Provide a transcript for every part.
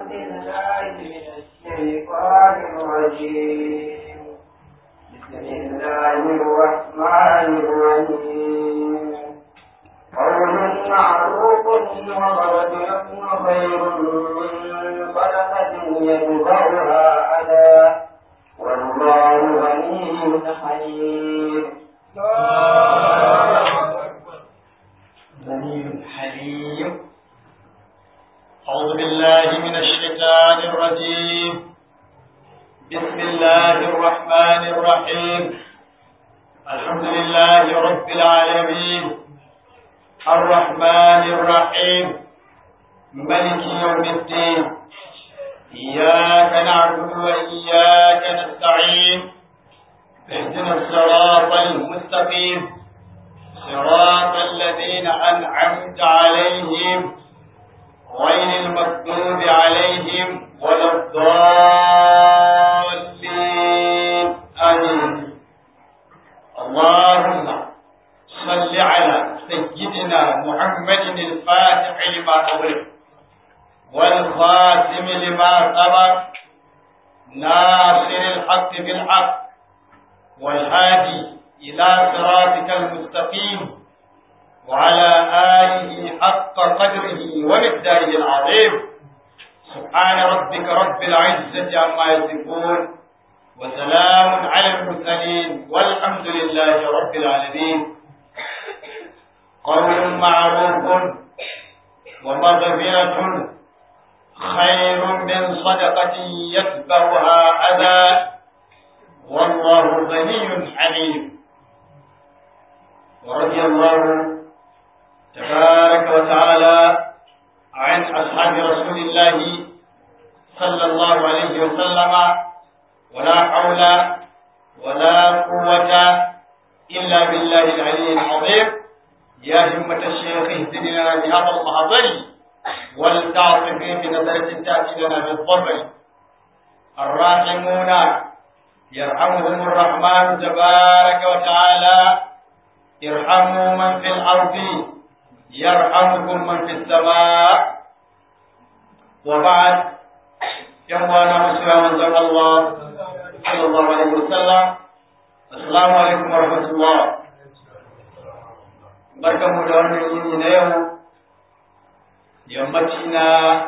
بالله من الشيطان الرجيم بسم الله الرحمن الرحيم قول معروف ومغفرة خير من صدقة يتبعها أذى والله غني حليم غني حليم أعوذ بالله من الشيطان الرجيم بسم الله الرحمن الرحيم الحمد لله رب العالمين الرحمن الرحيم ملك يوم الدين إياك نعبد وإياك نستعين اهدنا الصراط المستقيم صراط الذين أنعمت عليهم غير المغضوب عليهم ولا الضالين آمين اللهم صل على سيدنا محمد الفاتح لما أغلق والخاتم لما سبق ناصر الحق بالحق والهادي إلى صراطك المستقيم وعلى آله حق قدره ومقداره العظيم سبحان ربك رب العزة عما يصفون وسلام على المرسلين والحمد لله رب العالمين قول معروف ومغفرة خير من صدقة يتبعها أذى والله غني حليم ورضي الله تبارك وتعالى عن أصحاب رسول الله صلى الله عليه وسلم ولا حول ولا قوة إلا بالله العلي العظيم يا همة الشيخ اهدنا بهذا المحضر والتعطف بنظرة تأتي لنا بالظفر الراحمون يرحمهم الرحمن تبارك وتعالى ارحموا من في الأرض يرحمكم من في السماء وبعد يوانا مسلم من الله صلى الله عليه وسلم السلام عليكم ورحمة الله barkanmu da wannan yini na yau yammaci na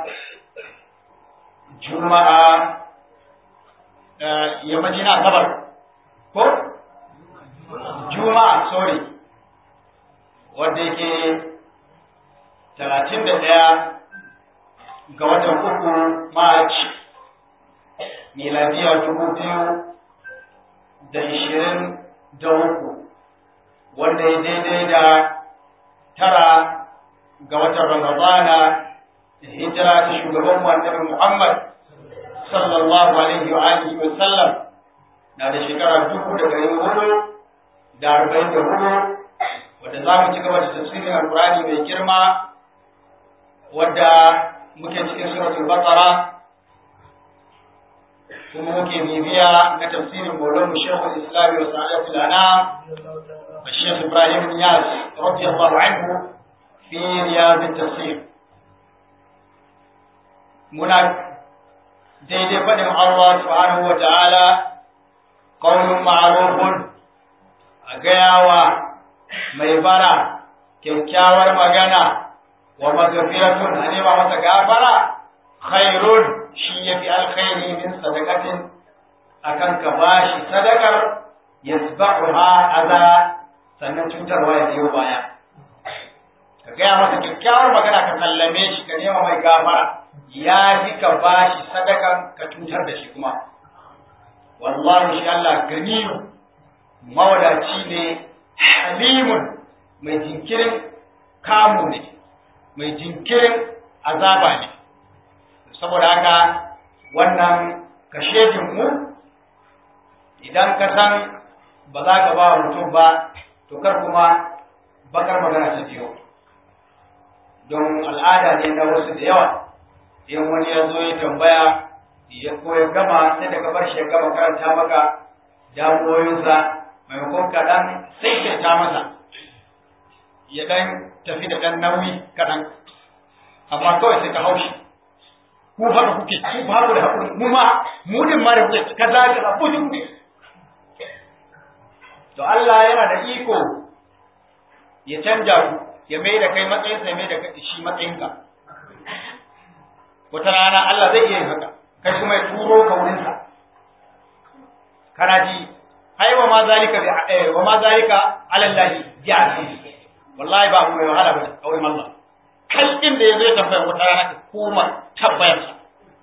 juma'a yammaci na asabar ko juma'a sorry wanda yake talatin da ɗaya ga watan uku march miladiya dubu biyu da ishirin da uku wanda ya daidai da tara ga watan ramadana hijira ta shugaban annabi muhammad sallallahu alaihi wa alihi wa sallam na da shekara dubu da ɗari hudu da arba'in da hudu wadda za mu ci gaba da tafsirin alkurani mai girma wadda muke cikin suratul baqara kuma muke bibiya na tafsirin maulan shekul islami wa sa'adatul anam الشيخ إبراهيم نياز رضي الله عنه في رياض التفسير منا daidai faɗin Allah subhanahu wa ta'ala ƙaunin ma'arufun a gayawa mai bara kyakkyawar magana wa magafiratun a nema masa gafara khairun shi ya fi alkhairi min sadakatin akan ka bashi sadakar yasba'uha aza sannan cutarwa ya biyo baya ka gaya masa kyakkyawar magana ka sallame shi ka nema mai gafara ya fi ka ba shi sadakan ka cutar da shi kuma wallahi shi Allah ganiyu mawadaci ne halimun mai jinkirin kamu ne mai jinkirin azaba ne saboda haka wannan kashejin mu idan ka san ba za ka ba mutum ba to kar kuma bakar magana ta biyo don al'ada ne na wasu da yawa in wani ya zo ya tambaya ya ko ya gama sai daga bar shi ya gama karanta maka damuwoyinsa maimakon kaɗan sai ya ta masa ya ɗan tafi da ɗan nauyi kaɗan amma kawai sai ka haushi ku haka kuke ku ba ku da hakuri mu ma mu din ma da kuke kaza kaza bujin to Allah yana da iko ya canja ku ya mai da kai matsayin ya mai da shi matsayinka wata rana Allah zai iya yin haka kai kuma ya turo ka wurin sa kana ji ai wa ma zalika bi wa ma zalika ala Allah bi aziz wallahi ba mu mai wahala ba a wurin Allah kalkin da yazo ya tambaya wata rana ka koma tabbayar sa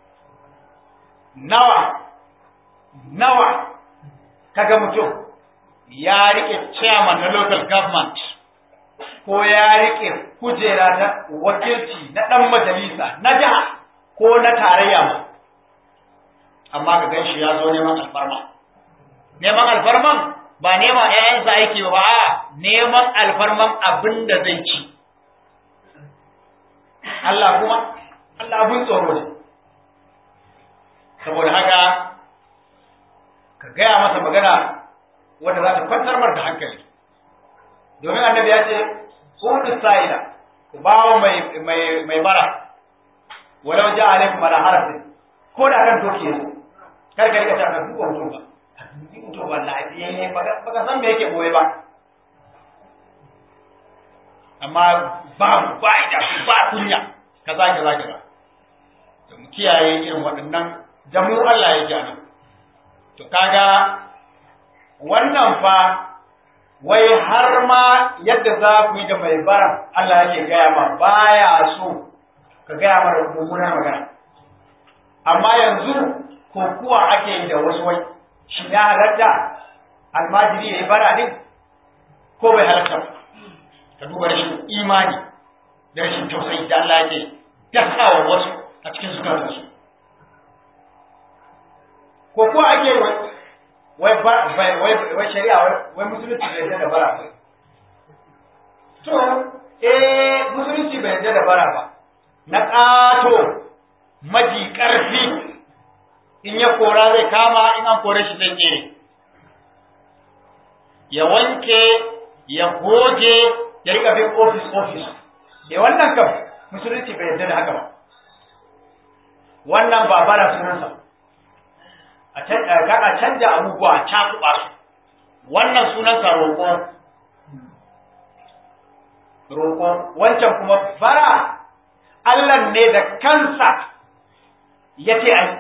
nawa nawa kaga mutum ya rike chairman na local government ko ya rike kujera ta wakilci na dan majalisa na jiha ko na tarayya ma amma ka gan shi ya zo neman alfarma neman alfarman ba neman ƴaƴansa aiki ba a neman alfarman abin da zai ci Allah kuma Allah abin tsoro ne saboda haka ka gaya masa magana wanda za ta kwantar mar da hankali domin annabi ya ce kudu sa'ila ku bawo mai mai mai bara walau ja alaikum ala harafin ko da kan doki yanzu kar ka rika ta ka duba mutum ba ka dubi mutum ba lafiyayye ba ka san me yake boye ba amma babu fa'ida ba kunya kaza kaza kaza to mu kiyaye irin waɗannan da mu Allah yake a nan to kaga wannan fa wai har ma yadda za ku yi da mai bara Allah yake gaya ma baya so ka gaya mara mummunar magana amma yanzu ko kuwa ake yi da wasu wai shi ya halatta almajiri ya yi bara din ko bai halatta ka duba rashin imani da rashin tausayi da Allah yake dasawa wasu a cikin zukatansu ko kuwa ake yi wai wai shari'a wai musulunci bai yarda da bara ba to eh musulunci bai yarda da bara ba na ƙato maji ƙarfi in ya kora zai kama in an kore shi zai tsere ya wanke ya goge ya rika bin ofis ofis da wannan kam musulunci bai yarda da haka ba wannan ba bara sunansa a canja abubuwa a cakuɓa su wannan sunansa roƙo roƙo wancan kuma bara Allah ne da kansa ya ce ai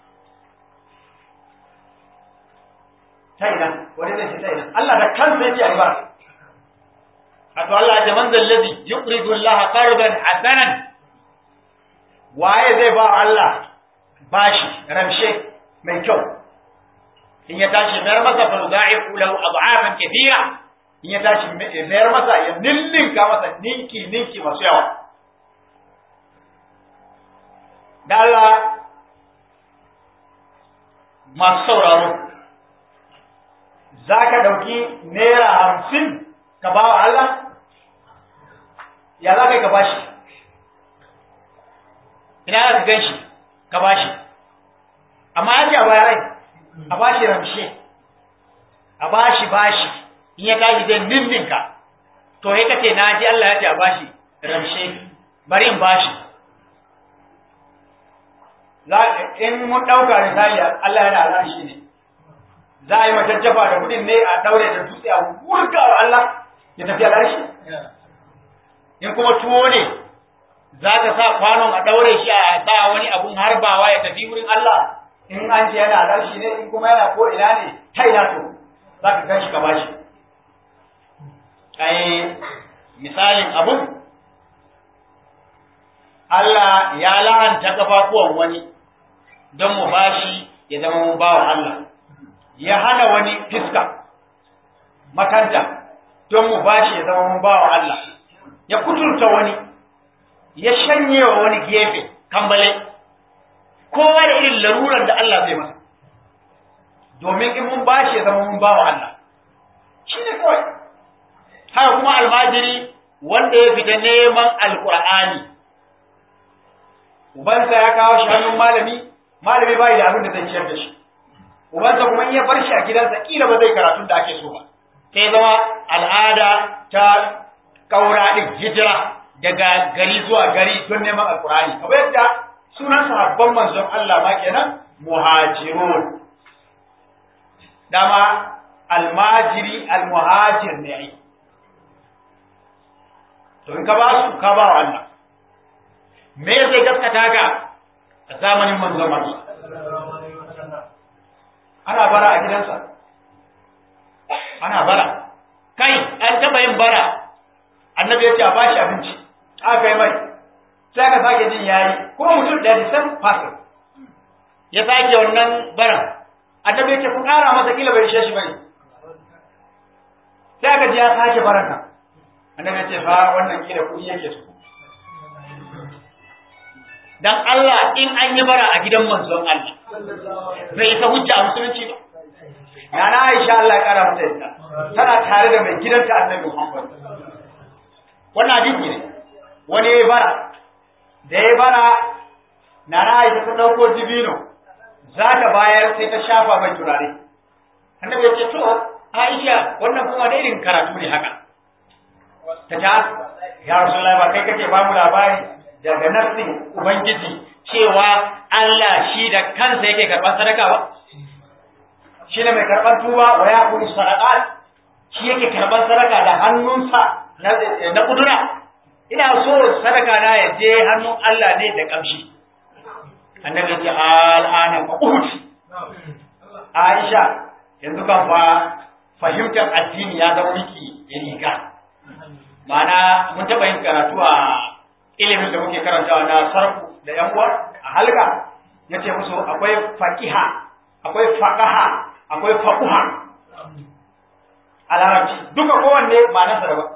ta ina wani zai ce ta ina Allah da kansa ya ce ai bara Wato Allah ya man zallazi yuqridu Allah qardan hasanan waye zai ba Allah bashi ramshe mai kyau in ya tashi mayar masa fa yudha'ifu lahu ad'afan kathira in ya tashi mayar masa ya ninninka masa ninki ninki masu yawa da Allah masu sauraro za ka ɗauki naira hamsin ka ba wa Allah ya za ka yi ka bashi ina za ka gan shi ka bashi amma ya ce a baya rai a bashi ramshe a bashi bashi in ya tashi zai ninninka to ya kace na ji Allah ya ce a bashi ramshe bari in bashi in mun ɗauka misali Allah yana al'arshi ne za a yi majajjafa da kudin ne a daure da dutse a wurga wa Allah ya tafi al'arshi in kuma tuwo ne za ka sa kwanon a daure shi a sa wani abun harbawa ya tafi wurin Allah in an ce yana al'arshi ne in kuma yana ko ina ne ta ina to za ka gan shi ka bashi ai misalin abun Allah ya la'anta kafafuwan wani don mu bashi ya zama mu bawa Allah ya hana wani fiska makanta don mu bashi ya zama mu bawa Allah ya kuturta wani ya shanye wa wani gefe kambale kowa da irin larurar da Allah zai masa domin in mun bashi ya zama mun bawa Allah shi ne kawai haka kuma almajiri wanda ya fita neman alkur'ani ubansa ya kawo shi hannun malami malami bai da abin da zai ciyar da shi ubansa kuma in ya bar shi a gidansa kila ba zai karatun da ake so ba sai zama al'ada ta kaura din hijira daga gari zuwa gari don neman alkurani kamar yadda sunan sahabban manzon Allah ma kenan muhajirun dama almajiri almuhajir ne ai to in ka ba su ka ba wa Allah me zai gaskata ka a zamanin manzon Allah ana bara a gidansa ana bara kai an taba yin bara annabi ya ce a bashi abinci aka yi mai sai aka sake jin yayi kuma mutum da the same person ya sake wannan baran annabi ya ce ku kara masa kila bai ishe shi bane sai aka ji ya sake baran nan annabi ya ce fa wannan kila kuɗi yake su dan Allah in an yi bara a gidan manzon Allah bai isa hujja a musulunci ba Nana Aisha Allah ya kara mata yadda tana tare da mai gidanta Annabi Muhammad wannan hadisi ne wani ya bara da ya bara Nana Aisha ta dauko dibino za ta bayar sai ta shafa mai turare Annabi ya ce to Aisha wannan kuma da irin karatu ne haka ta ta ya Rasulullahi ba kai kake ba mu labari daga nassin Ubangiji cewa Allah shi da kansa yake karɓar sadaka ba shi ne mai karɓar tuba wa ya kuri sadaka shi yake karɓar sadaka da hannunsa na kudura ina so sadaka na ya je hannun Allah ne da kamshi annabi ce al'ana fa uhuti Aisha yanzu kan fa fahimtar addini ya zama miki riga ma'ana mun taɓa yin karatu a ilimin da muke karantawa na sarku da yan uwa a halka yace musu akwai faqiha akwai faqaha akwai faquha a larabci duka kowanne ma'anarsa daban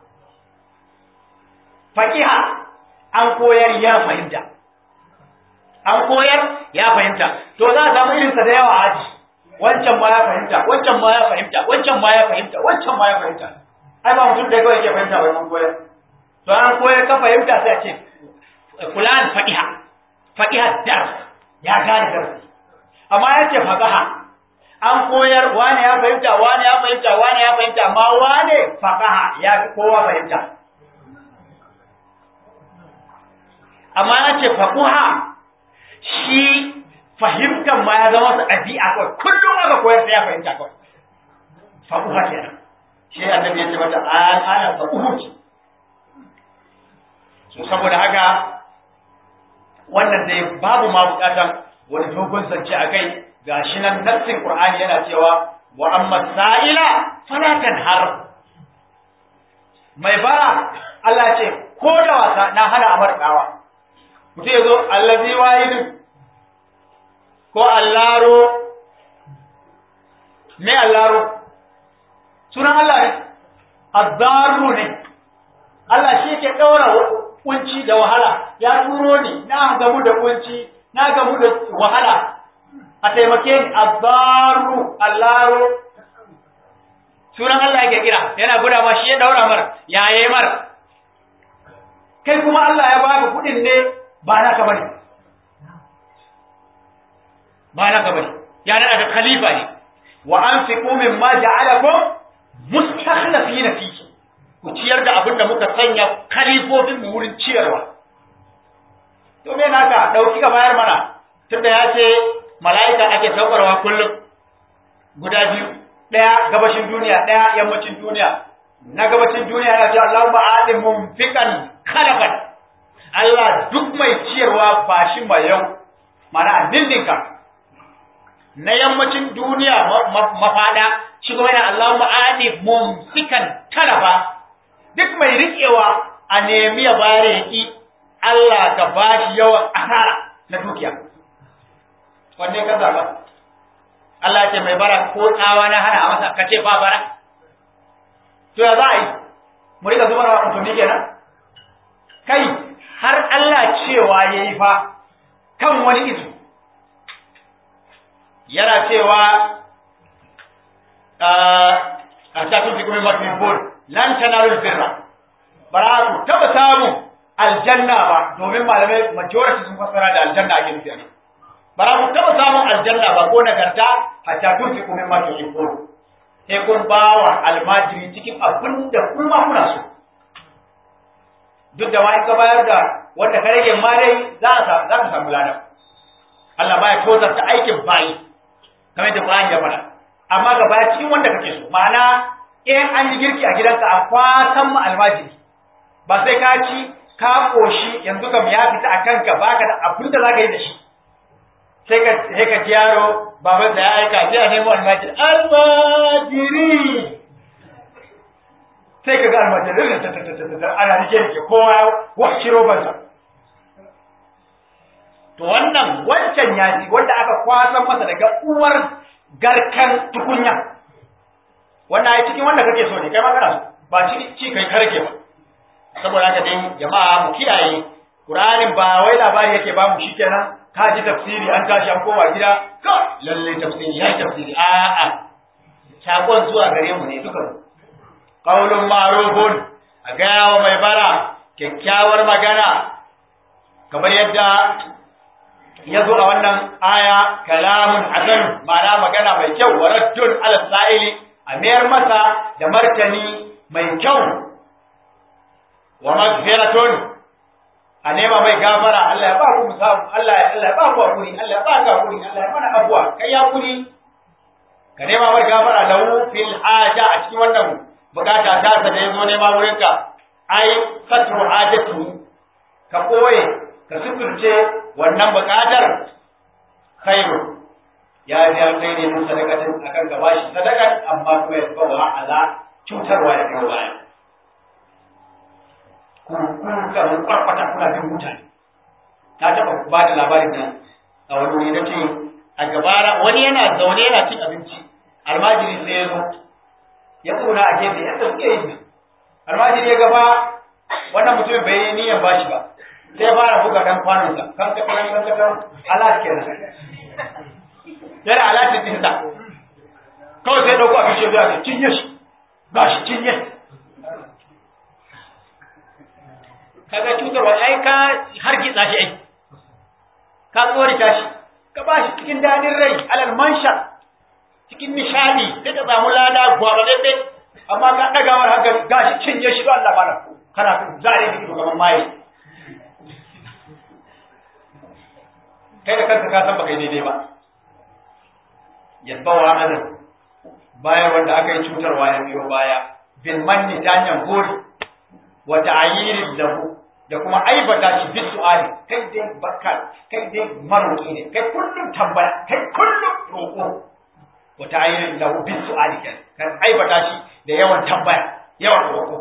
faqiha an koyar ya fahimta an koyar ya fahimta to za a samu irinsa da yawa a aji wancan ma ya fahimta wancan ma ya fahimta wancan ma ya fahimta wancan ma ya fahimta ai ba mutum da kawai ke fahimta ba mun koyar to an koyar ka fahimta sai a ce fulan faqiha faqiha dars ya gane darasi amma ya ce faqaha an koyar wane ya fahimta wane ya fahimta wane ya fahimta amma wane faqaha ya fi kowa fahimta amma ya ce faquha shi fahimtar ma ya zama su ɗabi'a kawai kullum aka koyar sai ya fahimta kawai faquha kenan shi annabi ya ce mata al'ana faquhu ce so saboda haka wannan dai babu ma bukatan wani dogon zance a kai ga shi nan nassin qur'ani yana cewa wa amma sa'ila fala tanhar mai bara Allah ce ko da wasa na hana amar dawa mutum ya zo allazi wahidin ko allaro me allaro sunan Allah ne azzaru ne Allah shi yake daura kunci da wahala ya turo ni na gamu da kunci na gamu da wahala a taimake ni azzaru allaro sunan Allah yake kira yana guda ma shi ya daura mar ya yayi mar kai kuma Allah ya baka kudin ne ba naka bane ba naka bane ya nada da khalifa ne wa anfiqu mimma ja'alakum mustakhlifina fihi ku ciyar da abin da muka sanya kalifofin mu wurin ciyarwa to me naka dauki ka bayar mana tunda ya ce mala'ika ake saukarwa kullum guda biyu daya gabashin duniya daya yammacin duniya na gabacin duniya yana ce Allahumma adim mumfikan khalaqan Allah duk mai ciyarwa ba shi mai yau mana dindinka na yammacin duniya mafada shi kuma yana Allahumma adim mumfikan talafa duk mai riƙewa a nemi ya bare ki Allah ka ba shi yawan asara na dukiya wanne ka zaba Allah ce mai bara ko tsawa na hana a masa ka ce ba bara to ya za a yi mu rika zubar wa mutum kenan kai har Allah cewa yayi fa kan wani izu yana cewa a ta tun fi kuma mafi lan tanalu birra bara ku taba samu aljanna ba domin malamai majority sun fassara da aljanna ake nufi anan bara ku taba samun aljanna ba ko nagarta hatta tun fi kuma ma tuhibbun sai kun bawa almajiri cikin abin da kuma kuna so duk da wani ka bayar da wanda ka rage ma dai za a za ka samu ladan Allah baya tozarta aikin bayi kamar da Qur'ani ya faɗa amma ga baya cikin wanda kake so ma'ana in an yi girki a gidanka a kwasan mu almajiri ba sai ka ci ka koshi yanzu kam ya fita a kanka baka da abin da zaka yi da shi sai ka sai ka ji yaro baban sa ya aika sai a nemo almajiri almajiri sai ka ga almajiri ta ta ta ta ana rike rike kowa wa kiro bansa to wannan wancan ya ci wanda aka kwasan masa daga uwar garkan tukunya wannan ai cikin wanda kake so ne kai ma kana so ba ci ci kai karke ba saboda haka dai jama'a mu kiyaye Qur'anin ba wai labari yake ba mu shikenan ka ji tafsiri an tashi an kowa gida ka lalle tafsiri ya tafsiri a a sakon zuwa gare mu ne duka qaulun ma'rufun a gaya wa mai bara kyakkyawar magana kamar yadda ya zo a wannan aya kalamun hasan ma'ana magana mai kyau wa raddun ala sa'ili a mayar masa da martani mai kyau wa magfiratun a nema mai gafara Allah ya ba ku musabu Allah ya Allah ya ba ku hakuri Allah ya ba ka hakuri Allah ya mana abuwa kai ya hakuri ka nema mai gafara lahu fil haja a cikin wannan bukata ta sa da yazo nema wurin ka ai satru hajatu ka koye ka suturce wannan bukatar khairu ya ji alkhairi min sadakatin akan ka bashi sadakan amma kuma ya tsawa ala cutarwa da kai baya ku ku ka mun kwarkwata kuna bin mutane ta taba ba da labarin nan a wani wuri nace a gabara wani yana zaune yana cin abinci almajiri sai ya zo ya tsona a gefe yadda suke yi almajiri ya gaba wannan mutum bai yi niyyar bashi ba sai fara buga dan kwanonsa kan ka kan kan kan alat kenan yana alatin din sa kawai sai dauko abin shi ya cinye shi ba shi cinye kaga cutarwa ai ka hargitsa shi ai ka tsorita shi ka ba shi cikin dadin rai alal mansha cikin nishadi sai ka samu lada gwararre amma ka daga mar hankali gashi cinye shi ba Allah malam kana zare ki gaban mai kai da kanka ka san baka yi daidai ba yasbawa anan bayan wanda aka yi cutarwa ya biyo baya bil manni ta hanyar gori wa ta'yirin lahu da kuma aibata shi bi su'ali kai dai bakka kai dai maroki ne kai kullum tambaya kai kullum roko wa ta'yirin lahu bi su'ali kan aibata shi da yawan tambaya yawan roko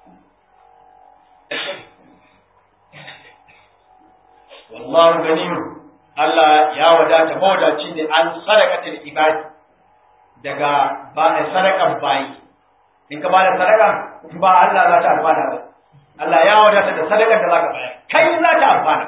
wallahu ganiyun Allah ya wadata mawadaci ne an sadaqatul ibadi daga ba sadakan bayi in ka bada sadaka ba Allah za ta amfana ba Allah ya wadata da sadakar da zaka bayar kai za ta amfana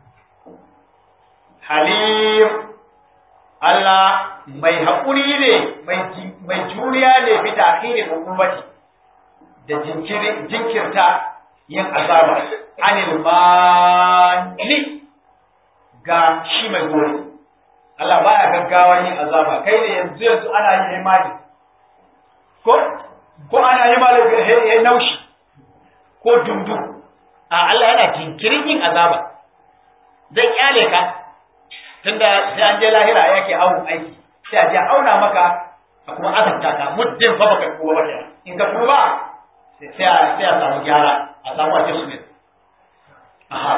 halim Allah mai haƙuri ne mai juriya ne bi ta'khirin hukumati da jinkirin jinkirta yin azaba anil mani ga shi mai gori Allah baya gaggawa yin azaba kai ne yanzu yanzu ana yin imani ko ko ana yi malu ya naushi ko dundu a Allah yana jinkirin yin azaba zai kyale ka tunda sai an je lahira yake awon aiki sai a je auna maka a kuma azabta ka muddin fa baka tuba ba in ka tuba sai a sai a samu gyara a samu a cikin ne aha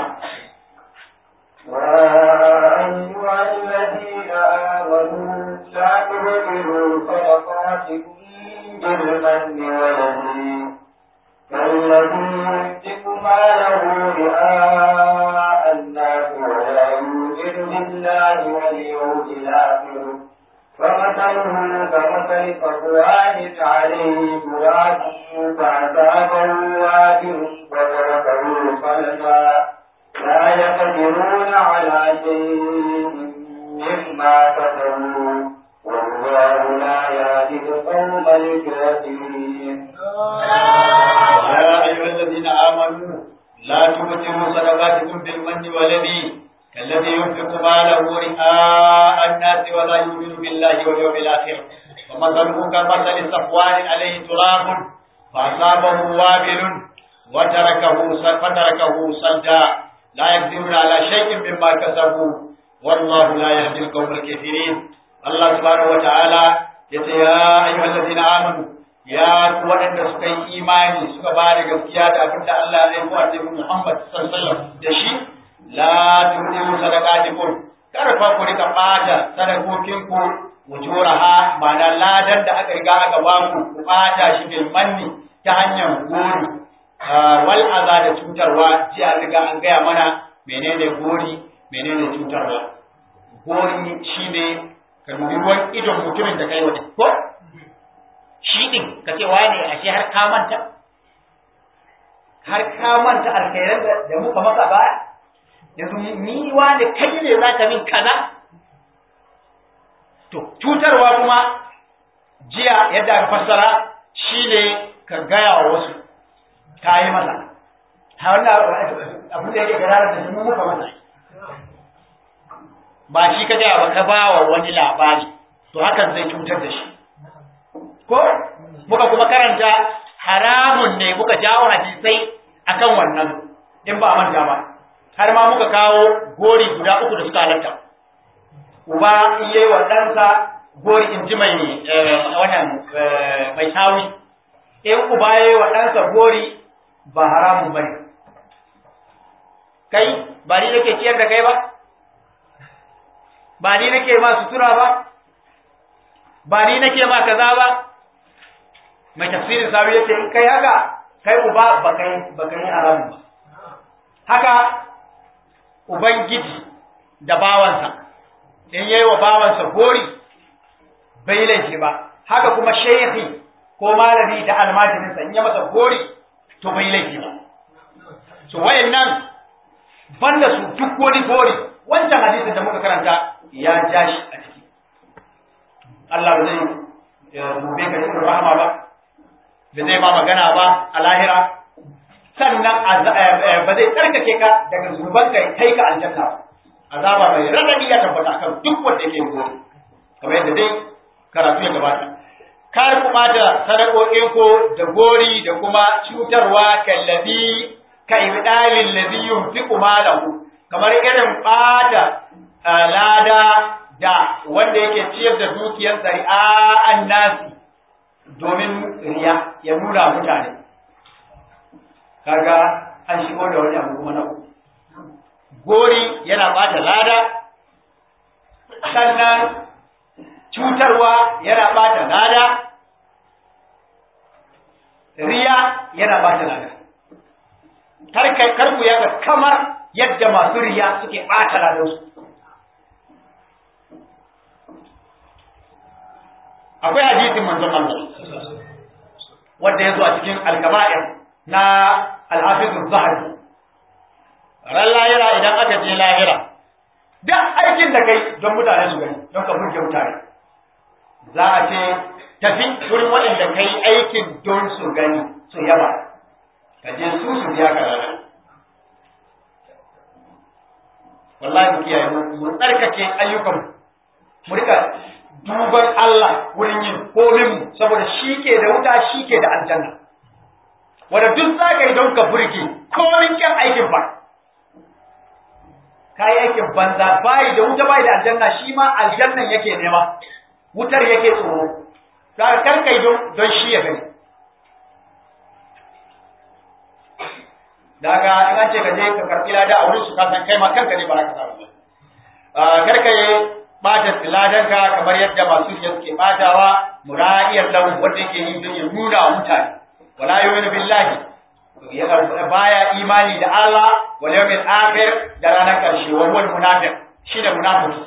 أيها الذين آمنوا لا تبطلوا صدقاتكم بالمن والذي كالذي ينفق ماله رئاء الناس ولا يؤمن بالله واليوم الآخر فمثله كمثل صفوان عليه تراب فأصابه وابل وتركه صلبا لا يقدرون على شيء مما كسبوا والله لا يهدي القوم الكافرين يا أيها الذين آمنوا لا تبطلوا صدقاتكم بالمن والذي كالذي ينفق ماله رئاء الناس ولا يؤمن بالله واليوم الآخر ومثله كمثل صفوان عليه تراب فأصابه وابل وتركه فتركه صلدا la yaqdiruna ala shay'in mimma kasabu wallahu la yahdi al-qawm al-kafirin Allah subhanahu wa ta'ala yace ya ayyuhallazina amanu ya ku waɗanda suka yi imani suka ba da gaskiya da abin da Allah ya aiko annabi Muhammad sallallahu alaihi wasallam da shi la tudilu sadaqatikum kar fa ku rika bata sadakokin ku wujuraha ma'ana ladan da aka riga aka ba ku ku bata shi bil manni ta hanyar gori wal aza da cutarwa ji an riga an gaya mana menene gori menene cutarwa gori shine ka dubi ruwan idon mutumin da kai wata ko shi din ka ce wane ashe har ka manta har ka manta alkhairan da muka maka ba yanzu ni wane kai ne za ka min kaza to cutarwa kuma jiya yadda aka fassara shine ka gaya wa wasu ka yi masa ha wannan abin da yake gara da mu muka masa ba shi ka gaya ba ka ba wa wani labari to hakan zai cutar da shi ko muka kuma karanta haramun ne muka jawo hadisai akan wannan in ba a manta ba har ma muka kawo gori guda uku da suka halatta uba in yi wa ɗansa gori in ji mai wannan mai sawi in uba ya yi wa ɗansa gori ba haramun ba ne kai ba ni nake ciyar da kai ba ba ni nake ma sutura ba ba ni nake ma kaza ba mai tafsirin sawi yace in kai haka kai uba ba kai ba kai haramun ba haka ubangiji da bawansa in yayi wa bawansa gori bai laifi ba haka kuma shehi ko malami da almajirinsa in ya masa gori to bai laifi ba so wayannan banda su duk wani gori wancan hadisin da muka karanta ya ja shi a ciki Allah ba zai rube ka cikin rahama ba da zai ma magana ba a lahira sannan ba zai tsarkake ka daga zunuban ka kai ka aljanna azaba mai radadi ya tabbata kan duk wanda yake gori kamar yadda dai karatu ya gabata kar ku bata sadakokin ko da gori da kuma cutarwa kallabi ka ibdalil ladhi yunfiqu malahu kamar irin bata lada da wanda yake ciyar da dukiyar sari'a annasi domin riya ya nuna mutane kaga an shigo da wani abu kuma na uku gori yana bata lada sannan cutarwa yana bata lada riya yana bata lada karku yaga kamar yadda masu riya suke bata ladansu akwai hadisin manzon Allah wanda ya zo a cikin alkaba'ir na alhafizul zahabi ran lahira idan aka je lahira duk aikin da kai don mutane su gani don ka burge mutane za a ce tafi wurin waɗanda kai aikin don su gani su yaba ka je su su biya ka rana wallahi mu kiyaye mu tsarkake ayyukan mu rika duban Allah wurin yin komin saboda shi ke da wuta shi ke da aljanna wanda duk za ka yi don ka burge komin kyan aikin ba ka yi aikin banza bayi da wuta bayi da aljanna shi ma aljannan yake nema wutar yake tsoro za ka karkai don shi ya gani daga in an ce ka je ka karɓi lada a wurin su ka san kai ma kanka ne ba za ka samu ba karka yi bata ladanka kamar yadda masu riya suke batawa mura'iyar lahu wanda yake yi don ya nuna wa mutane wala yu'minu billahi baya imani da Allah wal yawmil akhir da ranar karshe wa huwa munafiq shi da munafiki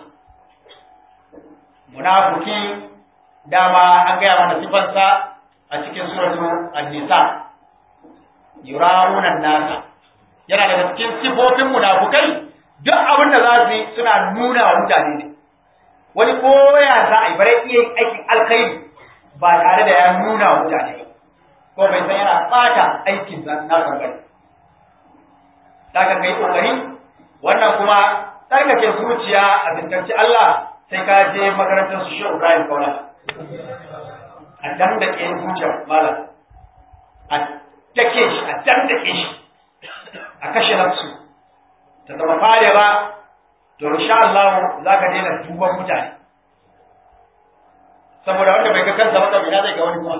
munafiki dama an gaya mana sifansa a cikin suratu an-nisa yura'una nasa yana daga cikin sifofin munafukai duk abin da za su yi suna nuna wa mutane ne wani koya za a yi bare iya yin aikin alkhairi ba tare da ya nuna wa mutane ko bai san yana bata aikin na bangare daga kai kokari wannan kuma tsarkake zuciya a bintanci Allah sai ka je makarantar su shi Ibrahim Kaula a dan da ke zuciya malam a take shi a dan da ke shi a kashe nafsu ta zama fare ba to insha Allah za ka daina duban mutane saboda wanda bai ga kansa ba kabila zai ga wani kuma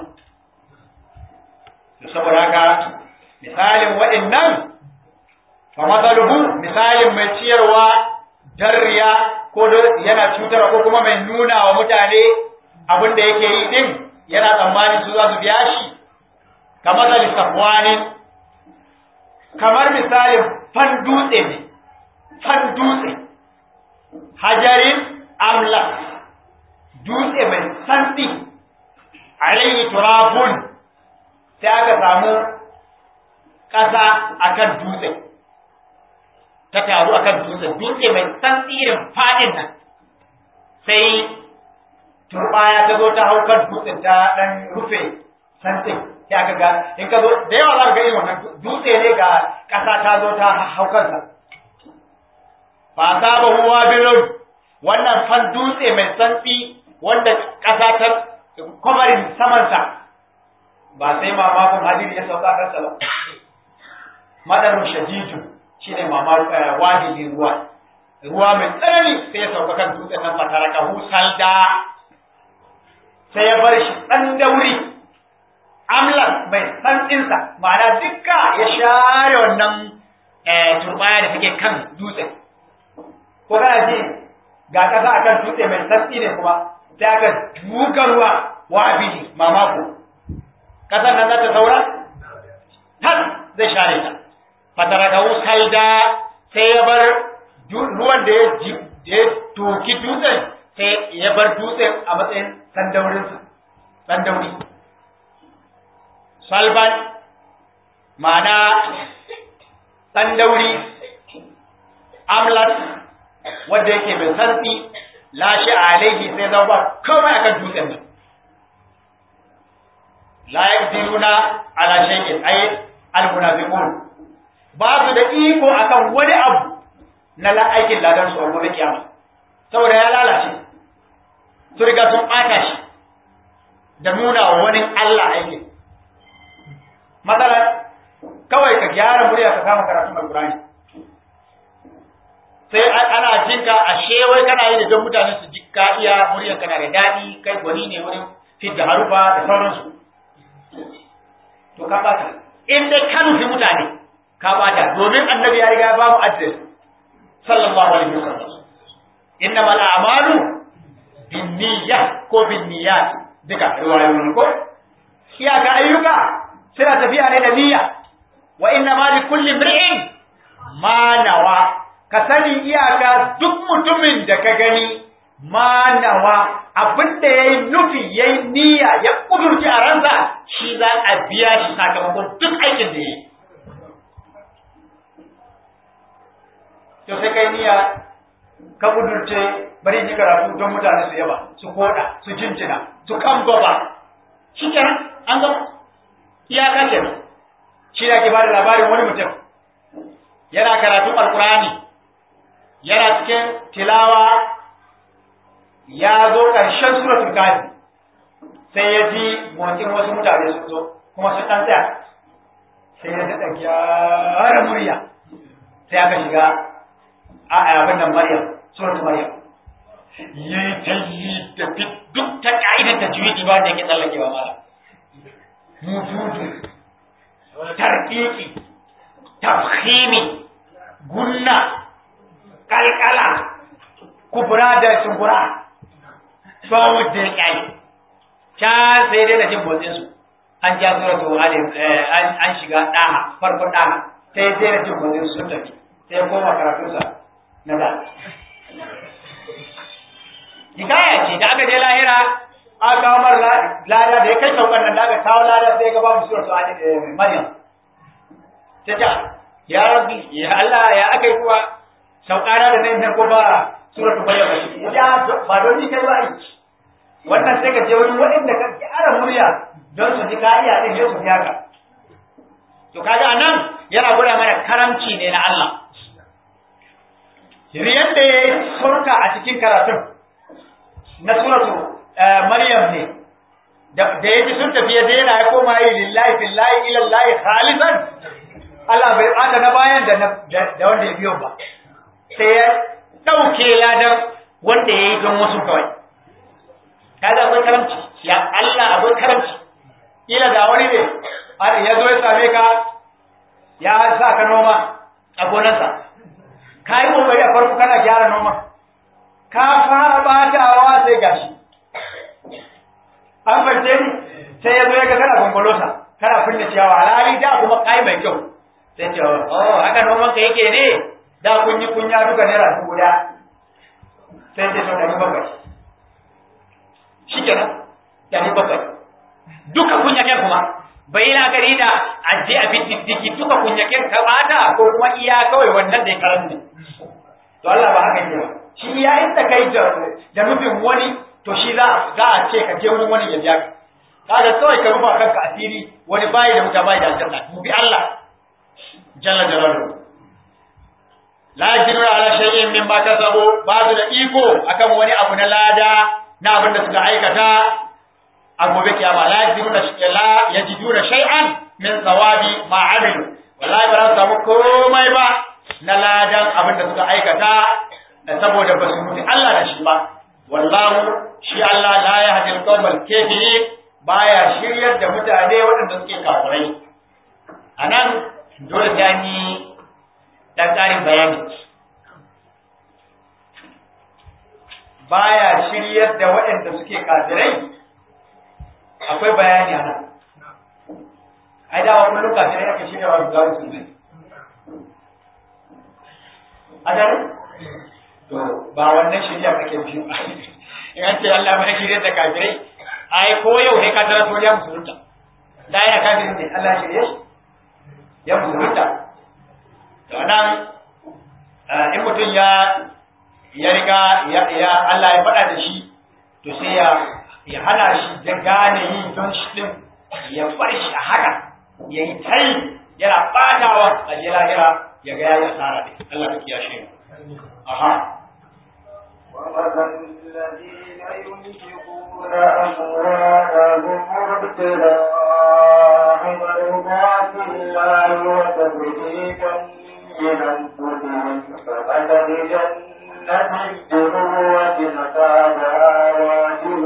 to saboda haka misalin waɗannan fa masaluhu misalin mai ciyarwa darriya ko yana cutarwa ko kuma mai nuna wa mutane abin da yake yi din yana tsammanin su za su biya shi kamar da safwanin kamar misalin fan dutse ne fan dutse hajarin amla dutse mai santi alayhi turabun sai aka samu ƙasa akan dutse ta taru akan dutse dutse mai santi irin fadin nan sai turbaya ta zo ta hau kan dutsen ta dan rufe santin sai aka ga in ka zo da yawa za ka ga irin wannan dutse ne ga ƙasa ta zo ta hau kansa fa saba huwa bilun wannan fan dutse mai santsi wanda ƙasa ta kwamarin samansa ba sai mamakon hadiri ya sauka kansa ba madarun shadiju shine mamakon wahili ruwa ruwa mai tsanani sai ya sauka kan dutsen nan fataraka husalda sai ya bar shi ɗan dauri amlan mai santsinsa ma'ana dukka ya share wannan turbaya da take kan dutse ko kana ji ga ƙasa akan dutse mai santsi ne kuma sai aka duka ruwa wabili mamako ƙasar nan za ta saura tas zai share ta fataraka salda sai ya bar ruwan da ya toki dutsen sai ya bar dutsen a matsayin sandaurinsa sandauri salban ma'ana sandauri amlat wanda yake mai santsi lashe alaihi sai zama ba kawai akan dutsen nan la yaqdiruna ala shay'in ay al-munafiqun ba su da iko akan wani abu na la aikin ladan su a gobe kiyama saboda ya lalace su riga sun ɓata shi da nuna wa wani Allah aikin matsala kawai ka gyara murya ka kama karatun alkurani sai ana jinka a shewai kana yi da don mutane su ji ka iya muryar kana da daɗi kai gwani ne wurin fidda harufa da sauransu to ka ɓata in dai ka nufi mutane ka ɓata domin annabi ya riga ya ba mu adres sallallahu alaihi wasallam innamal a'malu binniyah ko binniyat duka riwayoyi ko iyaka ayyuka suna tafiya ne da niyya wa inna ma li kulli imri'in ma nawa ka sani iyaka duk mutumin da ka gani ma nawa abin da yayi nufi yayi niyya ya kudurci a ransa shi za a biya shi sakamakon duk aikin da yayi to sai kai niyya ka kudurce bari ji karatu don mutane su yaba su koda su jinjina su kan gaba shi kenan an gama iyaka kenan shi da ke bada labarin wani mutum yana karatun alkurani yana cikin tilawa ya zo ƙarshen suratul kafi sai ya ji motsin wasu mutane sun zo kuma sun ɗan tsaya sai ya daɗa gyara murya sai aka shiga a abin nan maryam suratul maryam yi ta yi da duk ta ka'idar ta juyi ba da yake tsallakewa mala mututu tarkiki tafhimi gunna kalkala kubura da sungura ba wadda ya kyale can sai dai na jin motsin su an ja suratu alim an shiga daha farkon daha sai dai na jin motsin su sun tafi sai ya koma karatunsa na da hikaya ce da aka je lahira aka kawo mar lada da ya kai saukan nan da aka kawo lada sai ga babu suratu alim maryam ta ta ya rabbi ya Allah ya aka yi kuwa saukana da nan ko ba suratu maryam ya ba don ni kai ba aiki wannan sai ka je wani waɗanda ka gyara murya don su ji kariya din sai su biya ka to kaga anan yana gwada mana karamci ne na Allah riyan da ya surka a cikin karatun na suratu maryam ne da ya ji sun tafiya daina ya koma yi lillahi fillahi ilallahi khalisan Allah bai bata na bayan da da wanda ya biyo ba sai ya dauke ladan wanda ya yi don wasu kawai kaga akwai karamci ya Allah akwai karamci ila da wani ne ya zo ya same ka ya sa ka noma a gonarsa ka yi kokari a farko kana gyara noma ka fara batawa sai gashi an fahimce ni sai ya zo ya ga kana gongolosa kana finne ciyawa alhali da kuma kai mai kyau sai ce oh haka noman ka yake ne da kun yi kunya duka naira dubu guda sai ce to dari bakwai shikenan dari bakwai duka kunyaken kuma bai yi la'akari da aje a diddiki duka kunyaken ka bata ko kuma iya kawai wannan da ya karanta to Allah ba haka ne ba shi ya inda kai da nufin wani to shi za za a ce ka je wurin wani ya biya ka kaga kawai ka rufa kanka asiri wani bayi da wuta bayi da aljanna mu bi Allah jalla jalaluhu la yajiduna ala shay'in mimma kasabu ba su da iko akan wani abu na lada na abin da suka aikata a gobe kiyama la yajiduna la yajiduna shay'an min thawabi ma amilu wallahi ba za su samu komai ba na ladan abin da suka aikata saboda ba su mutu Allah da shi ba wallahu shi Allah la yahdi al-qawmal kafirin baya shiryar da mutane waɗanda suke kafirai anan dole ta yi dan ƙarin bayani baya shiryar da waɗanda suke kafirai akwai bayani a nan ai dawa kullum kafirai aka shirya wa zuwa musulmai a gani to ba wannan shirya kake biyu in an ce Allah ba shirya da kafirai ai ko yau ne ka tara to ya musulunta da ya kafirin ne Allah shirye shi ya musulunta to nan in mutum ya ya riga ya Allah ya faɗa da shi to sai ya ya hana shi da gane yi don shi din ya bar shi a haka ya yi tai yana ɓatawa a je lahira ya ga ya yi asara ne Allah ka kiyashe aha ومثل الذين ينفقون أموالهم ابتغاء مرضات الله وتثبيتا من أنفسهم كمثل جنة بروة أصابها وابل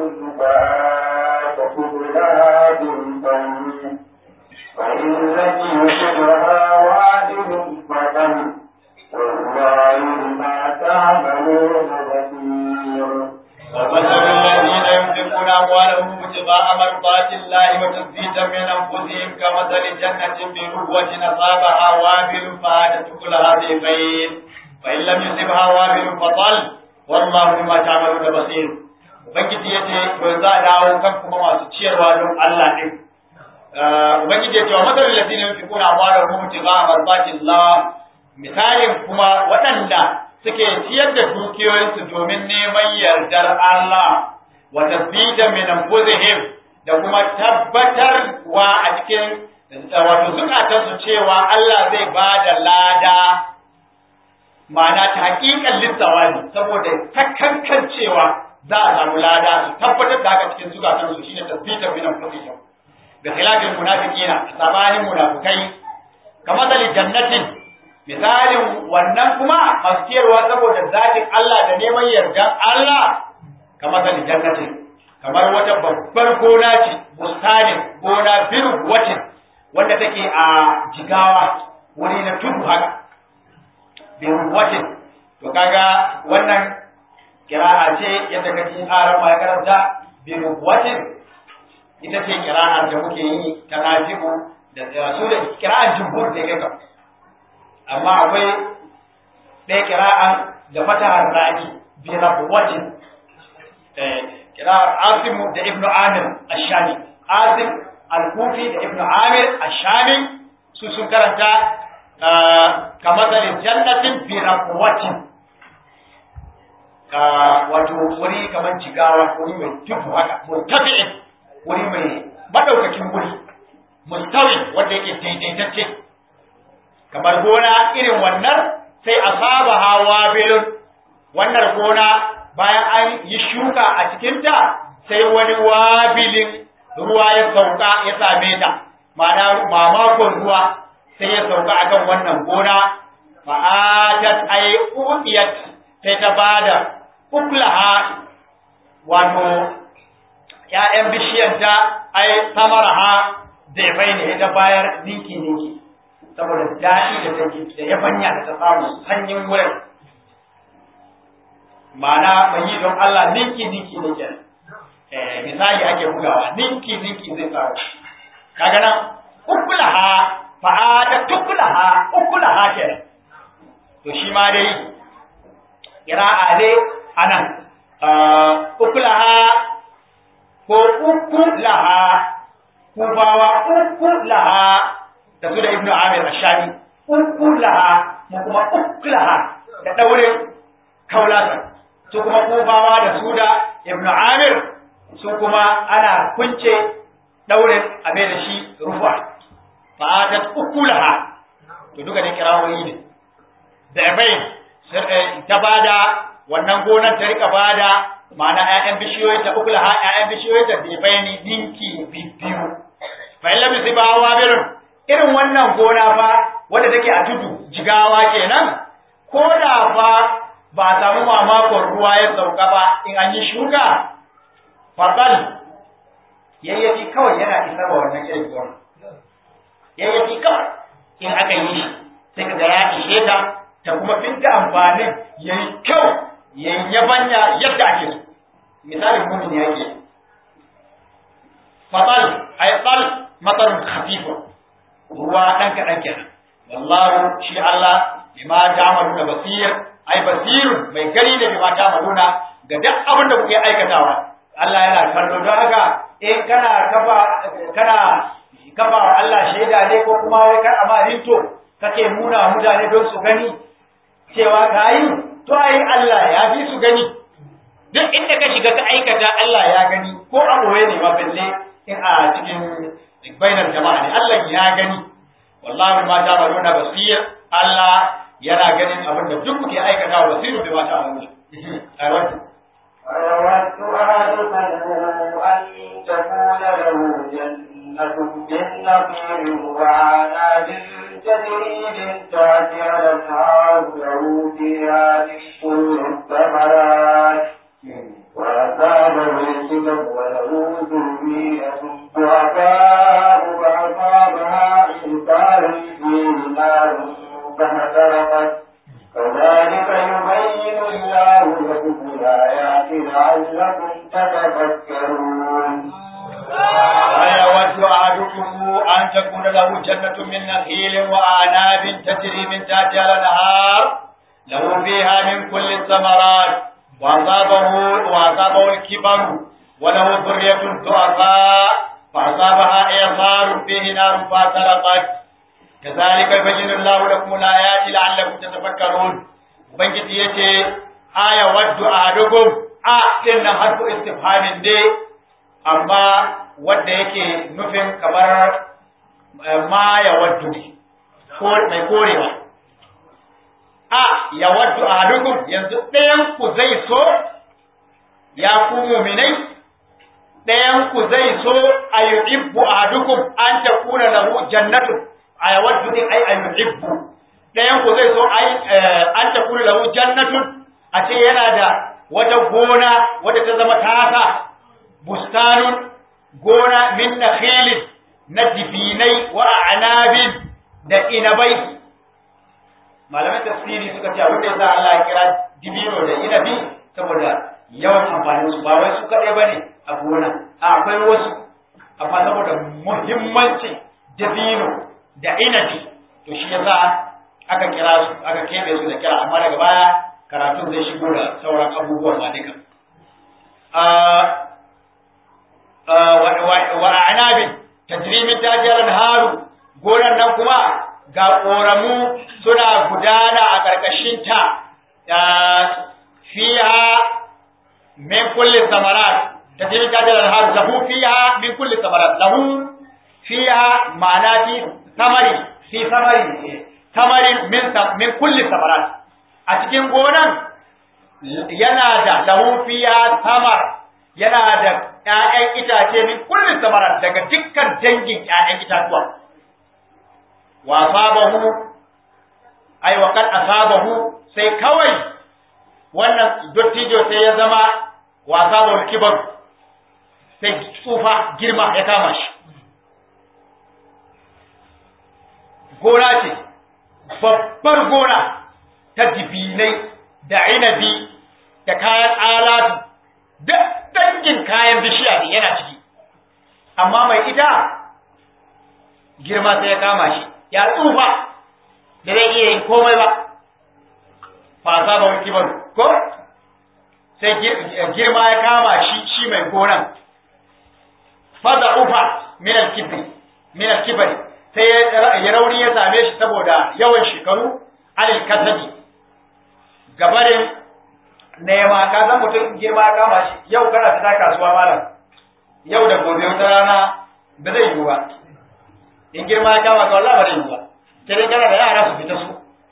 فآتت لها بالطيب وإن لم يصبها وابل فطل والله ما تعملون بصير ومثل الذين ينفقون أموالهم ابتغاء مرضات الله وتثبيتا من أنفسهم كمثل جنة بروة أصابها وابل فآتت كلها ضيفين فإن لم يصبها وابل فطل والله بما تعملون بصير Ubangiji ya ce, to za a dawo kan kuma masu ciyarwa don Allah ɗin. Ubangiji ya ce, wa matsalar ladina yin fikuna amwalar mutu ga marbatin la misalin kuma waɗanda suke ciyar da dukiyoyinsu domin neman yardar Allah wa tasbita min anfusihim da kuma tabbatarwa a cikin wato zukatansu cewa Allah zai ba da lada ma'ana ta hakikan lissawabi saboda takankan cewa za a samu lada su tabbatar da haka cikin zukatansu shine tasbita min anfusihim bi khilafil munafiqina sabanin munafikai kamar dalil jannatin misalin wannan kuma maskiyarwa saboda zatin Allah da neman yardan Allah kamar da jannati kamar wata babbar gona ce bustanin gona biru watin wanda take a jigawa wuri na tudu haka biru watin to kaga wannan kira'a ce yadda kace aran ma ya karanta biru watin ita ce kira'ar da muke yi ta nafi'u da su da kira'ar jumhur da yake amma akwai ɗaya kira'an da fatahar rani bi rabuwatin kira'ar asimu da ibnu amir ashami asim al-kufi da ibnu amir ashami su sun karanta kamar da jannatin bi rabuwatin wato wuri kamar jigawa wuri mai tufu haka murtafi'in wuri mai madaukakin wuri mustawi wanda yake daidaitacce kamar gona irin wannan sai a saba hawa bilun wannan gona bayan an yi shuka a cikinta sai wani wabilin ruwa ya sauka ya same ta ma'ana mamakon ruwa sai ya sauka akan wannan gona fa'atat ay udiyat sai ta bada uklaha wato ‘ya'yan bishiyanta ai samaraha zai ne ta bayar ninki ninki saboda daɗi da take da yabanya da ta samu sanyin wurin ma'ana mai yi don Allah ninki ninki ne ke misali ake bugawa ninki ninki zai samu kaga nan ukulaha fa'ata tukulaha ukulaha ke to shi ma dai kira'a dai anan ukulaha ko uku laha kubawa uku laha da su da ibnu amir ashami uku laha mu kuma uku laha da daure kaulasa su kuma kubawa da su da ibnu amir su kuma ana kunce daure a mai da shi rufa fa'adat uku laha to duka ne kirawoyi ne da bai ta bada wannan gonar ta rika bada ma'ana ƴaƴan bishiyoyi ta ukula ha ƴaƴan bishiyoyi ta bai bayani dinki biyu fa illa bi sibawa birun irin wannan gona fa wanda take a tudu jigawa kenan ko da fa ba a samu mamakon ruwa ya sauka ba in an yi shuka fadal yayyafi kawai yana isar wa wannan irin gona yayyafi kawai in aka yi shi sai ka ga ya ishe ta ta kuma fidda amfanin yayi kyau yabanya yadda ake so misalin mumin ya ke fatal ay tal matarun khafifa ruwa dan kadan kenan wallahu shi Allah bima ta'maluna basir ay basirun mai gani ne bima ta'maluna ga duk abin da kuke aikatawa Allah yana kallo don haka in kana kafa kana kafa wa Allah shaida ne ko kuma wai kar amma rinto kake nuna mutane don su gani cewa ka yi to ai Allah ya fi su gani duk inda ka shiga ka aikata Allah ya gani ko a boye ne ma balle in a cikin bainar jama'a ne Allah ya gani wallahi ma ta maluna basir Allah yana ganin abin da duk kuke aikata basiru bi ma ta maluna ai wannan أيود أحدكم أن تكون له جنة من نخيل وعناب تجري من تحتها الأنهار له فيها من كل الثمرات وأصابه الكبر وله ذرية ضعفاء فأصابها إنكار فيه نار فاحترقت كذلك يبين الله لكم الآيات لعلكم تتفكرون أيود أحدكم أن تكون له جنة من نخيل وأعناب تجري من تحتها الأنهار له فيها من كل الثمرات وأصابه وأصابه الكبر وله ذرية ضعفاء فأصابها إعصار فيه نار فاحترقت كذلك يبين الله لكم الآيات لعلكم تتفكرون ubangiji ya ce aya waddu ahadukum a din nan harfu istifhamin dai amma wanda yake nufin kamar ma ya waddu mai korewa a ya waddu ahadukum yanzu ɗayan ku zai so ya ku muminai ɗayan ku zai so a yuhibbu ahadukum an takuna lahu jannatu a yawaddu din ai a yuhibbu ɗayan ku zai so ai an ta kula lahu jannatun a ce yana da wata gona wadda ta zama tasa bustanun gona min nakhilin na dibinai wa anabin da inabai malaman tafsiri suka ce abin da yasa Allah ya kira dibino da inabi saboda yawan amfanin su ba wai su kaɗai bane a gona akwai wasu amma saboda muhimmancin dabino da inabi to shi yasa aka kira su aka kebe su da kira amma daga baya karatun zai shigo da sauran abubuwan ma duka wa anabin tajrimin tajiyar haru gonan nan kuma ga koramu suna gudana a ƙarƙashin ta fiha min kulli samarat tajrimin tajiyar haru lahu fiha min kulli samarat lahu fiha ma'ana fi samari fi samari tamarin min min kulli samarat a cikin gonan yana da lahu fiya samar yana da ƴaƴan itace min kulli samarat daga dukkan dangin ƴaƴan itatuwa wa asabahu ai wa kad asabahu sai kawai wannan dottijo sai ya zama wa asabahu kibar sai tsufa girma ya kama shi gona ce babbar gona ta dibinai da inabi da kayan alatu da dangin kayan bishiya ne yana ciki amma mai ita girma sai ya kama shi ya tsufa da zai iya yin komai ba fasa ba wani ba ko sai girma ya kama shi shi mai gonan fada ufa minal kibri minal kibri sai ya rauni ya same shi saboda yawan shekaru alil kasabi gabarin nema ka san mutum girma ya kama shi yau kana fita kasuwa malam yau da gobe wata rana ba zai yiwu ba in girma ya kama ka wallahi ba zai yiwu ba sai dai kana da yara su fita su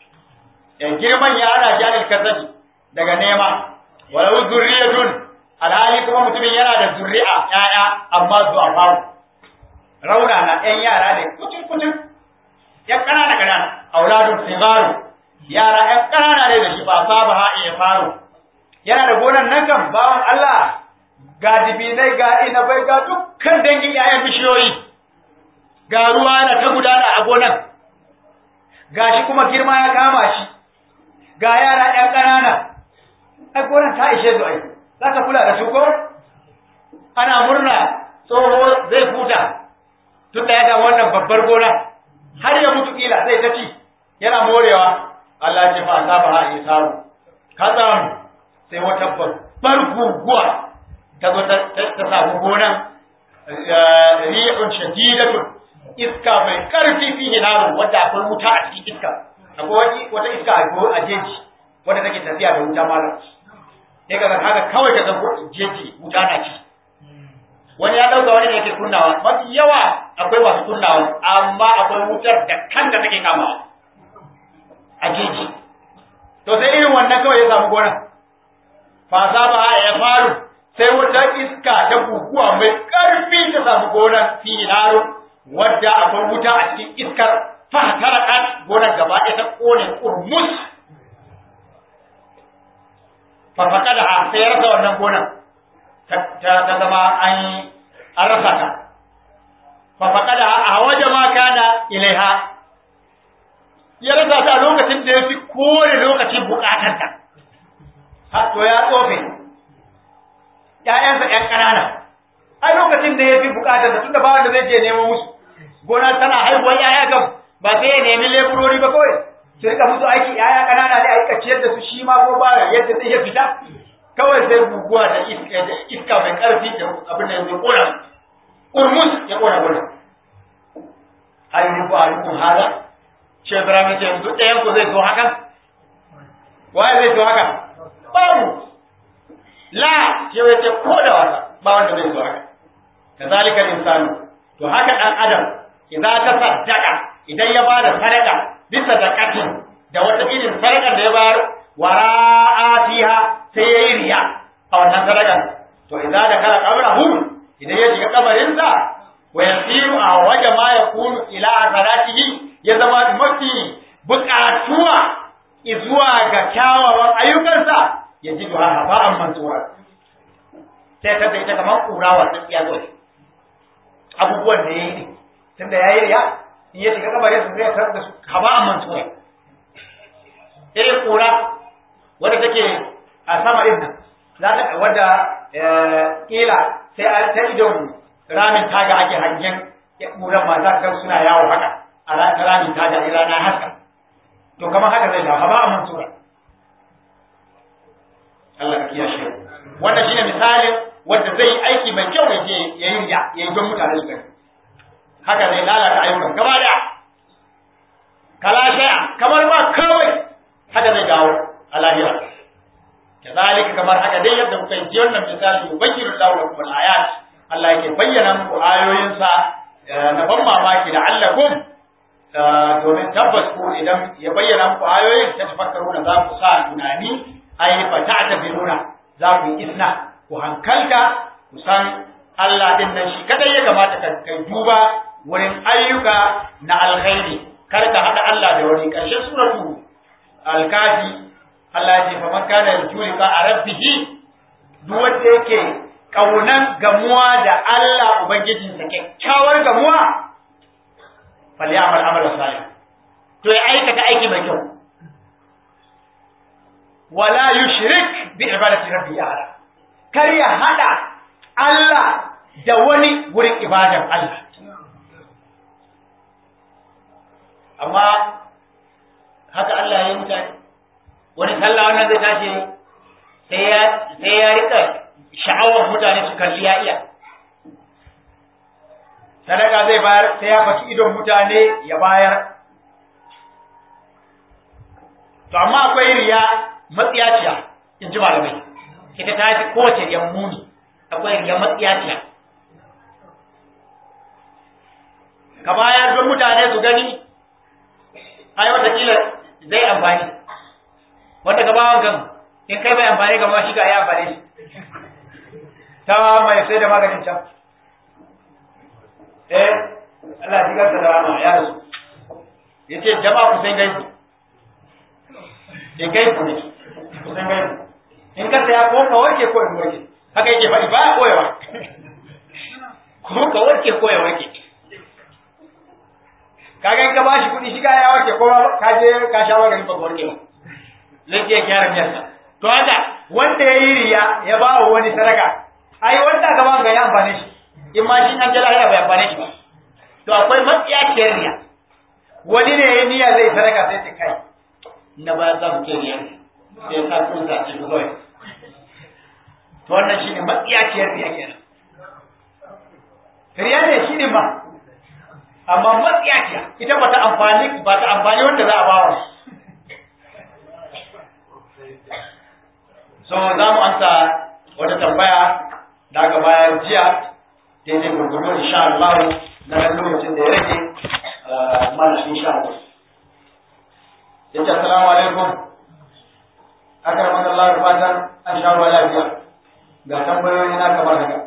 girman ya ana jalil kasabi daga nema walau zurriyatun alhali kuma mutumin yana da zurri'a ƴaƴa amma zuwa faru rauna na ƴan yara ne kucin kucin ƴan ƙanana ƙanana auladun sigaru yara ƴan ƙanana ne da shi ba saba ha iya faru yana da gonan nan kan bawan Allah ga dibinai ga inabai ga dukkan dangin ƴaƴan bishiyoyi ga ruwa na ta gudana a gonan gashi kuma girma ya kama shi ga yara ƴan ƙanana ai gonan ta ishe su ai za ka kula da su ko ana murna tsoho zai huta tun da ya ga wannan babbar gona har ya mutu kila zai ta ci yana morewa Allah ce fa asaba ha isaru kazam sai wata babbar guguwa ta zo ta samu gonan rihun shadidatun iska mai karfi fi hinarun wadda akwai wuta a cikin iska akwai wata iska a jeji wadda take tafiya da wuta malam sai ka haka kawai ka ga jeji wuta na ci wani ya dauka wani ne yake kunnawa mafi yawa akwai masu kunnawa amma akwai wutar da kanta take kamawa a jeji to sai irin wannan kawai ya samu gona fasa ba ya faru sai wata iska ta guguwa mai karfi ta samu gonar finaro wadda akwai wuta a cikin iskar fahtarakat gonar gaba ɗaya ta kone kurmus fafaka da a sai ya rasa wannan gonar ta zama an an rasa ta fafaka da a waje ma kana ilaiha ya rasa ta a lokacin da ya fi kore lokacin bukatanta to ya tsofe ‘ya'yansa ‘yan ƙanana ai lokacin da ya fi bukatarsa tunda ba wanda zai je nemo musu gona tana haihuwar ‘ya'ya kam ba sai ya nemi leburori ba kawai su rika musu aiki ‘ya'ya ƙanana ne a rika ciyar da su shi ma ko ba yadda zai ya fita kawai sai guguwa da iska mai ƙarfi da abin da ya ƙona urmus ya ƙona gona ayi rubu alaikum hada shi Ibrahim ya ce yanzu ɗayan ku zai so haka waye zai so haka babu la ce ya ce ko da wasa ba wanda zai so haka kazalika insanu to haka dan adam idan ta saddaka idan ya bada sadaka bisa zakatin da wata irin sadakar da ya bayar wara'atiha sai yayi riya a wannan sadakar to idan da kala qabrahu idan ya shiga kabarin sa wa yasiru a waje ma yakunu ila azaratihi ya zama mafi buƙatuwa zuwa ga kyawawan ayyukansa ya ji duha haba'an mansura sai ta da ita kamar kura wannan ya zo abubuwan da yayi ne tunda yayi riya in ya shiga kabarin sa zai tarar da su haba'an mansura irin kura wadda take a sama din nan za ta wadda kila sai a ta idon ramin taga ake hangen kuran ma za ka suna yawo haka a ramin taga in rana haka to kamar haka zai dawo haba'an mansura Allah ka kiyashe wannan shine misalin wanda zai yi aiki mai kyau ya je ya yi riya ya yi don mutane su gani haka zai lalata ayyukan gaba da kala shay'a kamar ba kawai haka zai dawo a lahira kazalika kamar haka dai yadda kuka yi wannan misali yubayyinu Allahu lakum al-ayat Allah yake bayyana muku ayoyinsa na ban mamaki da allakum domin tabbas ko idan ya bayyana muku ayoyin ta tafakkaruna za ku sa tunani ai fa ta'tabiruna za ku yi isna ku hankalta ku san Allah din nan shi kadai ya kamata ka kai duba wurin ayyuka na alkhairi kar ka hada Allah da wani karshen suratu al-kafi Allah ya ce fa man kana yarju liqa rabbih duk wanda yake kaunan gamuwa da Allah ubangijinsa kyakkyawar gamuwa falyamal amala salih to ya aikata aiki mai kyau wala yushrik bi ibadati rabbi ahada kar ya hada Allah da wani wurin ibadan Allah amma haka Allah ya yi mutane wani sallah wannan zai tashi sai ya sai ya rika sha'awar mutane su kalli ya iya sadaka zai bayar sai ya faki idon mutane ya bayar to amma akwai riya matsiyaciya in ji malamai ita ta fi kowace riyan muni akwai riya matsiyaciya ka bayar don mutane su gani ai watakila zai amfani wanda ka bawan kan in kai bai amfani ga shi ga ya amfani shi ta mai sai da maganin can eh Allah ya garta da rama ya rasu yace jama'a ku san gaisu in gaisu ne ku san gaisu in ka saya ko ka warke ko in warke haka yake faɗi ba koyewa ko ka warke ko ya warke kaga in ka bashi kuɗi shi ya warke ko ka je ka sha magani ba warke ba zai je gyara miyarsa to haka wanda ya yi riya ya ba wa wani sadaka ai wanda gaba ga ya amfane shi in ma shi an jala ya bai amfane shi ba to akwai matsiyaciyar riya wani ne ya niyya zai sadaka sai ta kai na ba za mu ke riya sai sa kun sa ci kawai to wannan shine matsiyaciyar riya kenan riya ne shine ma amma matsiyaciya ita ba ta amfani ba ta amfani wanda za a ba wa so za mu amsa wata tambaya da aka bayar jiya daidai gurgudu insha Allah na nan lokacin da ya rage mana insha Allah yace assalamu alaikum akramaka Allah da fatan an sha ruwa lafiya ga tambayoyi na kamar haka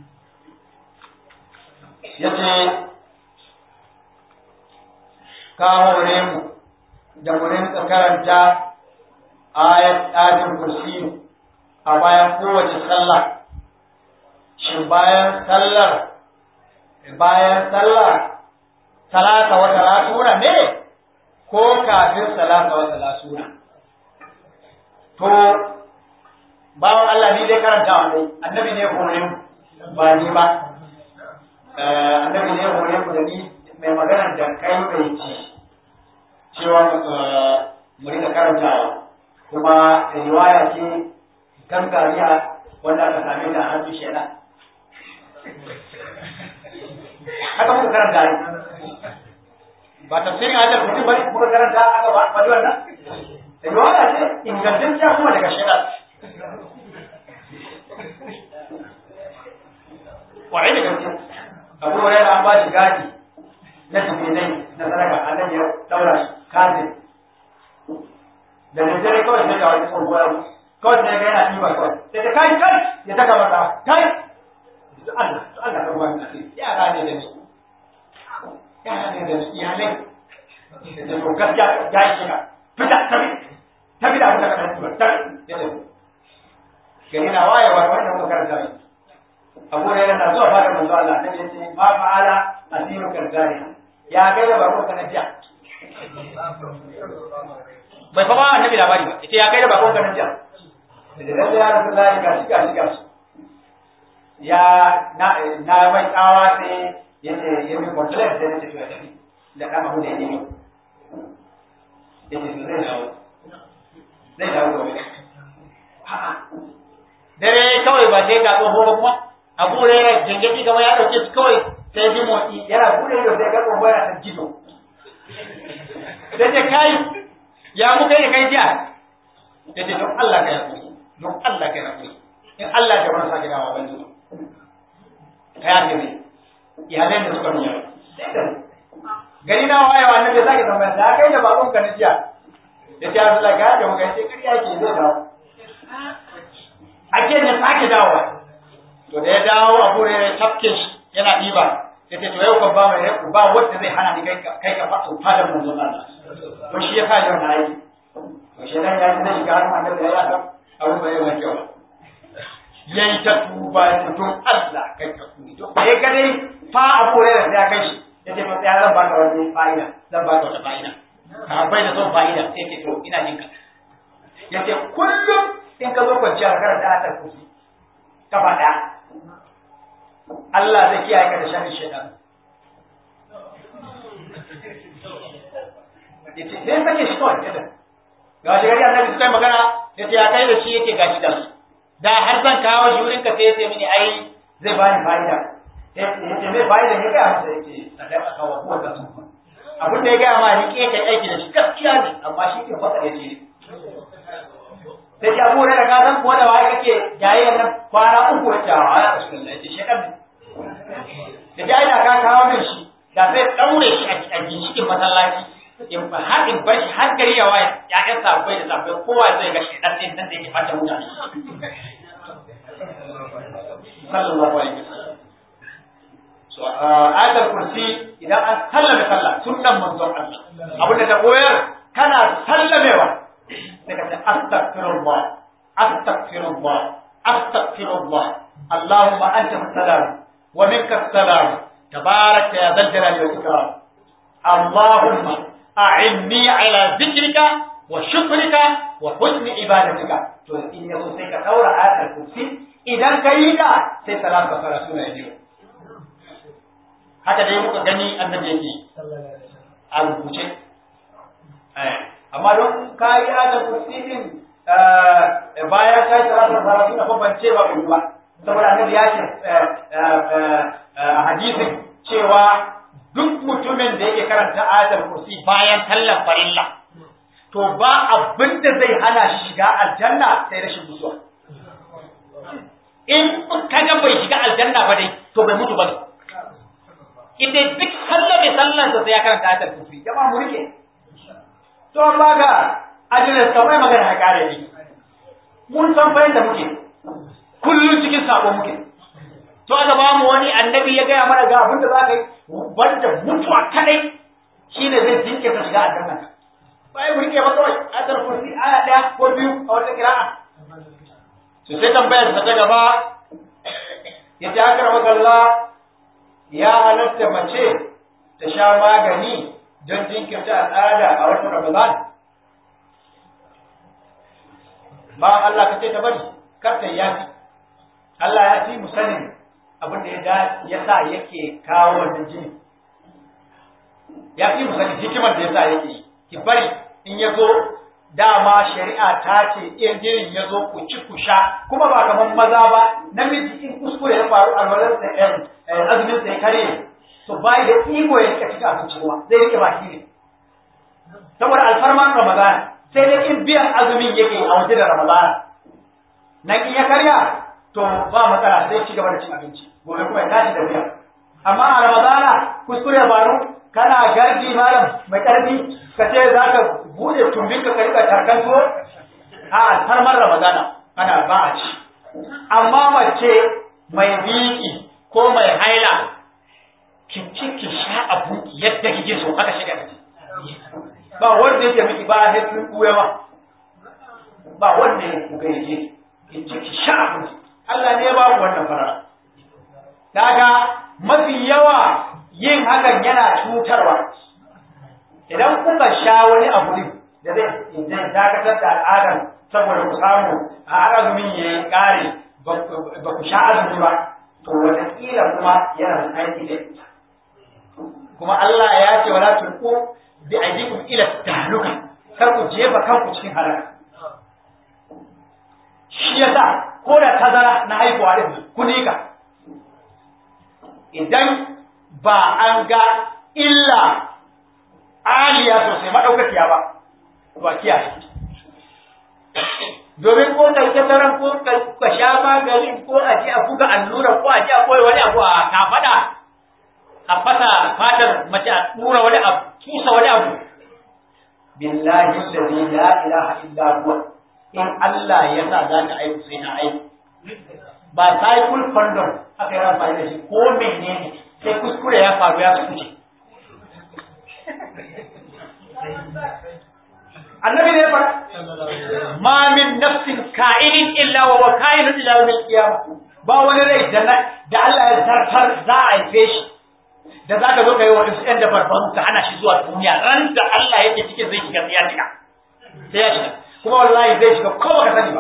yace ka hore mu da mu rinka karanta ayat ayatul kursi a bayan kowace sallah shin bayan sallar bayan sallah salata wa talatuna ne ko kafin salata wa talatuna to bawan Allah ni dai karanta wa annabi ne hore mu ba ni ba annabi ne hore mu da ni mai magana da kai bai ci cewa mu rika karantawa kuma riwaya ce gangariya wanda aka same ta a hannun shaidan haka muka karanta ne ba tafsirin ajal mutum bane muka karanta aka ba ba wannan riwaya ce ingantacciya kuma daga shaidan kwarai da gaske abu hurairah an ba shi gadi na tafsirai na sadaka annabi ya daura shi kafin da daddare kawai sai ga wani tsohuwa kawai sai ga yana ɗiba kawai sai ta kai kai ya taka masa kai to Allah to Allah ka ruwa ni yara ne da ni yara ne da ni iyalai da to gaskiya ya yi shiga fita tabi tabi da abin da ka ɗan tabi ya ce gari na wayewa wannan muka karanta ne abu ne na zuwa fara manzo Allah ta ce ma fa'ala asiru karzani ya kai da bako kana jiya bai fa ba annabi labari ba ita ya kai da bakon kana jiya da dan ya rasu da ga shi ga shi ga shi ya na na mai tsawa sai yace ya mi complain sai yace to ya tafi da kama hu da yake yace to zai dawo zai dawo gobe dare kawai ba sai ga tsoho ba kuma abu ne ya gengedi kamar ya dauke su kawai sai ji motsi yana bude ido sai ga tsoho yana san gido sai ce kai ya mu kai da kai jiya ya ce don Allah ka yaƙuri don Allah ka yaƙuri in Allah ya wani sake dawa ban zuwa ka yaƙi ne iyalai da suka nuna gari na wayewa na bai sake tambaya da kai da babun ka na jiya ya ce Allah ga da muka ce kariya ke zai dawo ake ne sake dawowa to da ya dawo abu ne ya tafke shi yana ɗiba ya ce to yau kan ba mai ba wanda zai hana ni kai ka kai ka fada fadar manzon Allah to shi ya kawo na yi to shi dan ya zai shiga hannun annabi ya san abu bai mai kyau yayi ta tuba ya ce don Allah kai ka kuni to kai ga dai fa a kore da ya kai shi ya ce to ya zan baka wani fa'ida zan baka wata fa'ida ka bai da son fa'ida sai ce to ina jinka ya ce kullum in ka zo kwanciya karanta atar kusi kafa ɗaya Allah zai kiyaye ka da sharrin shaitan yace sai sake shi kawai kada ga shi gari annabi sai magana yace ya kai da shi yake gashi da su da har zan kawo shi wurin ka sai yace mini ai zai bani fa'ida yace zai fa'ida ne ga masa yace sadaka ka wa ko ka su abin da ya ga ma ni ke kai aiki da shi gaskiya ne amma shi ke fasa yace sai ya abu da ka san ko da wai kake jayayyar nan kwana uku wacce a ya rasulullah yace shekar ne da ji aina ka kawo min shi da sai daure shi a ginshikin masallaci in ba har in bar shi har gari ya waye ya kan sabai da sabai kowa zai ga shi dan din nan da yake fata mutane sallallahu alaihi wasallam so ayatul kursi idan an sallame sallah sunnan manzon Allah abinda ta koyar kana sallamewa sai ka ce astaghfirullah astaghfirullah astaghfirullah allahumma anta salam wa minka salam tabarak ya dhal jalali wal ikram allahumma a'inni ala dhikrika wa shukrika wa husni ibadatika to in yaso sai ka daura ayatul kursi idan ka yi ta sai salam ka fara suna biyu haka dai muka gani annabi yake a rubuce amma don ka yi ayatul kursi din bayan ka yi salatul fara suna bambance ba ku ba saboda annabi ya ce a hadisin cewa duk mutumin da yake karanta ayatul kursi bayan sallar farilla to ba abin da zai hana shi shiga aljanna sai rashin mutuwa in kaga bai shiga aljanna ba dai to bai mutu ba ne ita duk sallar mai sallar sa sai ya karanta ayatul kursi jama'a mu rike to amma ga ajinar kamar magana ya kare ni mun san fa yadda muke kullum cikin sabo muke to aka ba mu wani annabi ya gaya mana ga abin da za ka yi banda mutuwa kadai shine zai jinke ka shiga aljanna bai mu rike ba kawai ayatul kursi aya daya ko biyu a wata kira'a to sai tambayar ta gaba ya ta akara Allah ya halatta mace ta sha magani don jinkirta al'ada a watan Ramadan ba Allah ka ce ta bari kar ta yafi Allah ya fi mu sanin abin da ya ya sa yake kawo wannan jini ya fi mu sanin hikimar da ya sa yake yi ki bari in ya zo dama shari'a ta ce in jinin ya zo ku ci ku sha kuma ba kamar maza ba namiji in kuskure ya faru alwalar da ɗan azumin sa ya karye to bai da iko ya rika cika abinci kuma zai rike baki ne saboda alfarman ramadana sai dai in biyan azumin yake a waje da ramadana nan in ya karya to ba matsala sai ci gaba da cin abinci gobe kuma ya tashi da biya amma a ramadana kuskure faru kana gardi malam mai karfi ka ce za ka bude tumbin ka rika tarkan tuwo a alfarmar ramadana ana ba a ci amma mace mai biki ko mai haila ki ci ki sha abu yadda kike so aka shiga da ba wanda yake miki ba sai kin kuya ba ba wanda yake kuka yake ki ci ki sha abu Allah ne ya ba ku wannan fara daga mafi yawa yin hakan yana cutarwa idan kuka sha wani abu ne da zai dakatar da al'adar saboda ku samu a azumin ya yi ƙare ba ku sha azumi ba to wataƙila kuma yana da aiki da ita kuma Allah ya ce wala tulqu bi aydikum ila tahluka kar ku jefa kanku cikin halaka shi yasa ko da tazara na haihuwa din ku nika idan ba an ga illa aliya sosai madaukakiya ba ba kiyaye domin ko kai tazaran ko ka sha maganin ko a ji a buga allura ko a ji a koyi wani abu a kafada a fasa fatar mace a tura wani abu tusa wani abu billahi allazi la ilaha illa huwa in Allah ya sa za ta aiku sai na aiku ba cycle condom aka yi amfani da shi ko menene sai kuskure ya faru ya kuce annabi ne fara ma min nafsin ka'inin illa wa wa ka'inun ila yawmil qiyamah ba wani rai da da Allah ya zartar za a haife shi da za ka zo ka yi wa wasu ‘yan da farfaru ka hana shi zuwa duniya ran da Allah yake cikin zai shiga ya shiga sai ya shiga kuma wallahi zai shiga ko baka sani ba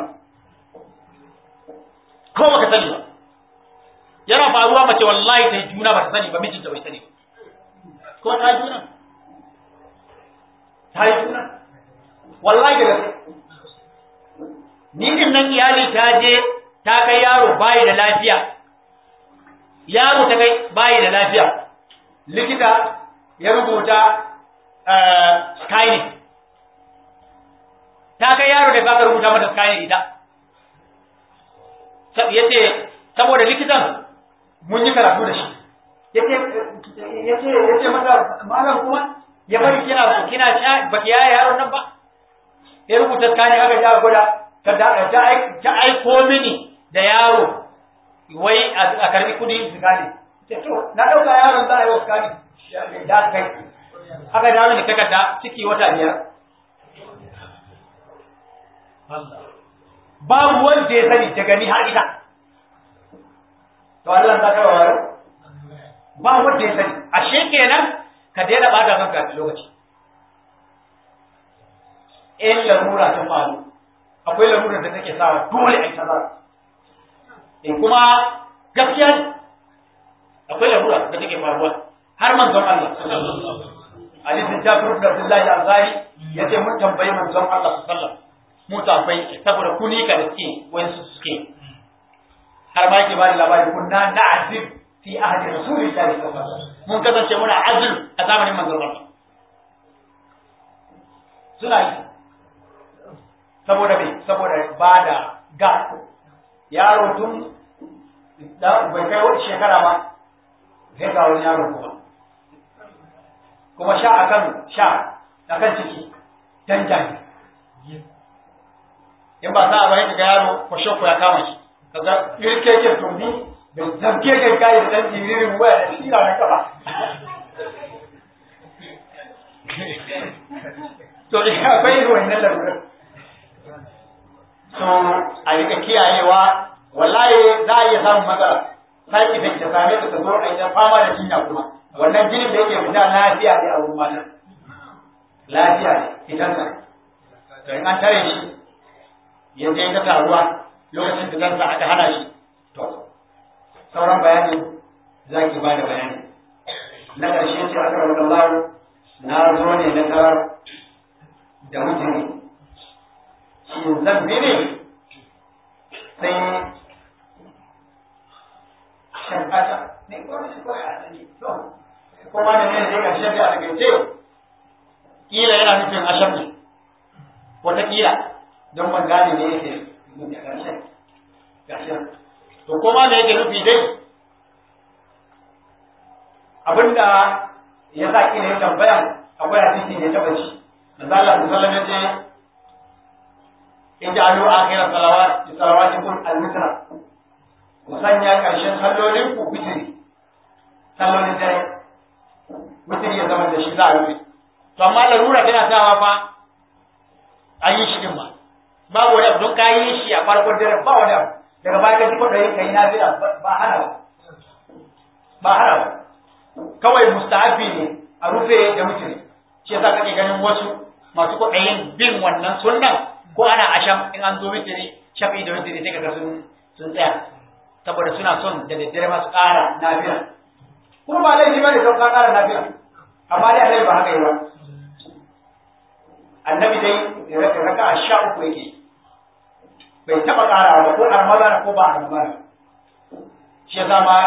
ko baka sani ba yana faruwa mace wallahi ta yi juna ba ta sani ba mijinta bai sani ba ko ta yi juna ta yi juna wallahi da gaske ni din nan iyali ta je ta kai yaro bayi da lafiya yaro ta kai bayi da lafiya likita ya rubuta skynet ta kai yaro da baka rubuta mata skynet ita ya ce saboda likitan mun yi karatu da shi ya ce mata malam kuma ya bari kina kina sha baki yaya yaron nan ba ya rubuta skynet aka ja gwada ta aiko mini da yaro wai a karbi kudi skynet to na dauka yaron za a yi wasu kani da kai aka dawo ne takarda ciki wata biyar babu wanda ya sani daga ni har ita to Allah ta kawo waro ba wanda ya sani ashe kenan ka daina bata kanka lokaci in lamura ta faru akwai lamura da take sawa dole a yi tazara in kuma gaskiya ne akwai larura da take faruwa har manzon Allah hadisin Jabir ibn Abdullah al-Ansari yace mun tambayi manzon Allah sallallahu alaihi wasallam mu tambayi saboda kuni ka da suke wani su suke har ma yake bani labari kunna na'zib fi ahdi rasulillahi sallallahu alaihi wasallam mun kasance muna azul a zamanin manzon Allah suna yi saboda me saboda bada ga yaro tun da bai kai wata shekara ba sai ga wani yaro kuma kuma sha akan sha akan ciki danja ne in ba za a bari ga yaro kwashe ya kama shi kaga irkeken tumbi da zamke kai kai da dan jiririn waya da shi na kafa to ya akwai irin wannan lalurar so a rika kiyayewa wallahi za a iya samun matsala sai effect ta same ta zo a ita fama da jinya kuma wannan jinin da yake fita lafiya ne a wurin matan lafiya ne fitan sa to in an tare shi ya je ta taruwa lokacin fitan sa aka hana shi to sauran bayani za ki ba da bayani na ƙarshe ce aka rabu Allah na zo ne na tarar da mutane shi zan bi ne sai shan kasa ne ko shi ko ya sani to kuma da ne zai karshe da aka ce kila yana nufin asham ne wata kila don ban gane ne yake da karshe karshe to kuma da yake nufi dai abinda ya sa kila ya tambaya akwai hadisi ne ta bace manzo Allah sallallahu alaihi wasallam ya ce ij'alu akhira salawat salawatikum al-witra ku sanya ƙarshen sallolin ku witiri sallolin dare witiri ya zama da shi za a rufe to amma larura tana sawa fa an yi shi din ma babu wani abu don ka yi shi a farkon dare ba wani abu daga baya ka ji kwaɗayi ka yi na ba hana ba ba hana ba kawai mustahabi ne a rufe da witiri shi yasa kake ganin wasu masu kwaɗayin bin wannan sunnan ko ana asham in an zo witiri shafi da witiri sai kaga sun sun tsaya saboda suna son da daddare masu ƙara nafiya kuma ba laifi ba ne don ka ƙara nafiya amma dai annabi ba haka yi ba annabi dai raka a sha uku yake bai taɓa ƙara ba ko a ramadana ko ba a ramadana shi yasa ma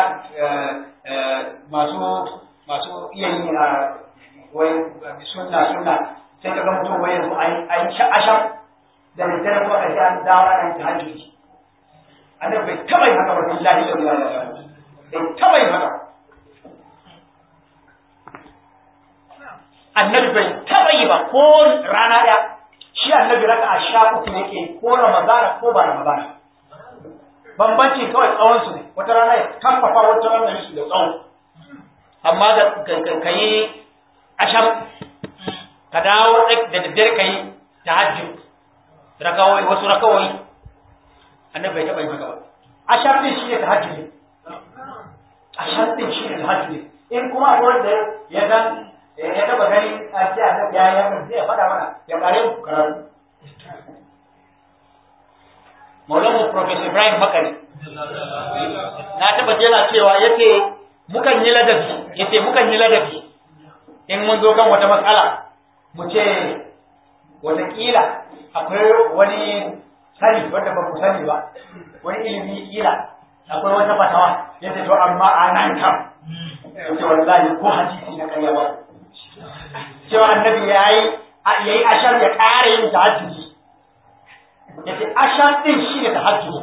masu masu iya yi a wai sunna sunna sai ka ga mutum wai yanzu an asham da daddare ko a ji an dawo an ta hajji annabi bai taba yin haka ba billahi la ilaha illa bai taba yin haka annabi bai taba yi ba ko rana ɗaya shi annabi raka a sha uku yake ko ramadana ko ba ramadana bambancin kawai tsawon su ne wata rana ya kamfafa wata rana ya su da tsawon amma da ka yi asham ka dawo da daddare ka yi tahajjud rakawai wasu rakawai annabi bai taɓa yi maka ba asham din shi ne tahajjud asham din shi ne tahajjud in kuma akwai wanda ya san ya taɓa gani a ce annabi ya yi zai faɗa mana ya ƙare ku karatu Maulamu Professor Ibrahim Makari na taɓa jera cewa yace mukan yi ladabi yace mukan yi ladabi in mun zo kan wata matsala mu ce wataƙila akwai wani sani wanda ba ku sani ba wani ilimi kila akwai wata fatawa yace to amma a nan kam yace wallahi ko hadisi na karya ba cewa annabi yayi yayi ashar ya ƙara yin tahajjudi yace ashar din shi ne tahajjudi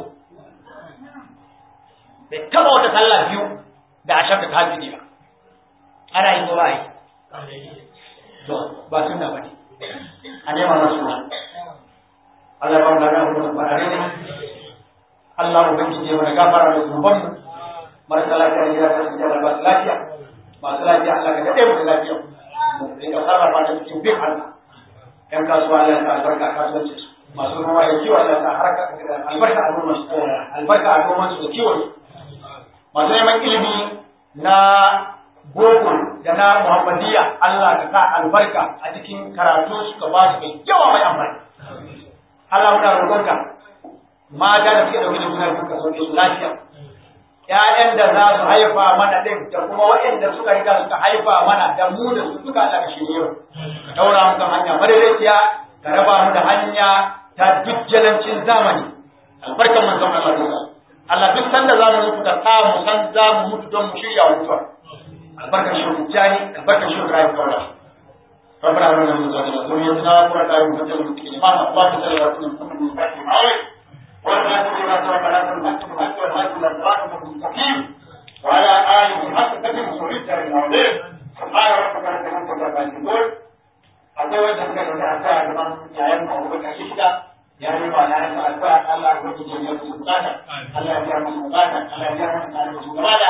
bai taba wata sallah biyu da ashar da tahajjudi ba ana yi ko ba yi to ba sunna ba ne a nema na suna Allah ba mu da mu ba da ne Allah ubangiji ya mana gafara da zunuban mu marasa lafiya ne ya kasance da ba lafiya masu lafiya Allah ka dade mu da lafiya mu rika sarrafa da cikin bin Allah yan kasuwa Allah ya sa albarka kasuwanci su masu ruwa ya kiwo Allah ya sa harka albarka a noman su albarka a noman su da kiwon su masu neman ilimi na boko da na muhammadiyya Allah ka sa albarka a cikin karatu suka ba su mai yawa mai amfani Allah muna roƙonka mata da suke dauke da juna biyu ka sauke su lafiya ƴaƴan da za su haifa mana ɗin da kuma waɗanda suka riga suka haifa mana da mu da su duka Allah ka shirye ka taura mu kan hanya madaidaiciya ka raba mu da hanya ta dujjalancin zamani albarkan manzon Allah duka Allah duk sanda za mu mutu ka sa mu san za mu mutu don mu shirya mutuwa albarkan shi jani albarkan shi Ibrahim Kaula ربنا آمنا من ذاتنا ذريتنا قرة أعين واجعلنا للمتقين إماما اللهم صل على سيدنا محمد الفاتح العظيم والناس بما سبق لكم الحق بالحق والهادي إلى صراطك المستقيم وعلى آله حق قدر سوريته العظيم سبحان ربك رب العزة عما يصفون akwai wanda suka da addu'a gaban yayin mu Abubakar Shishda ya yi ba yayin mu addu'a Allah ya gudu da musu bukata Allah ya biya musu bukata Allah ya biya musu bukata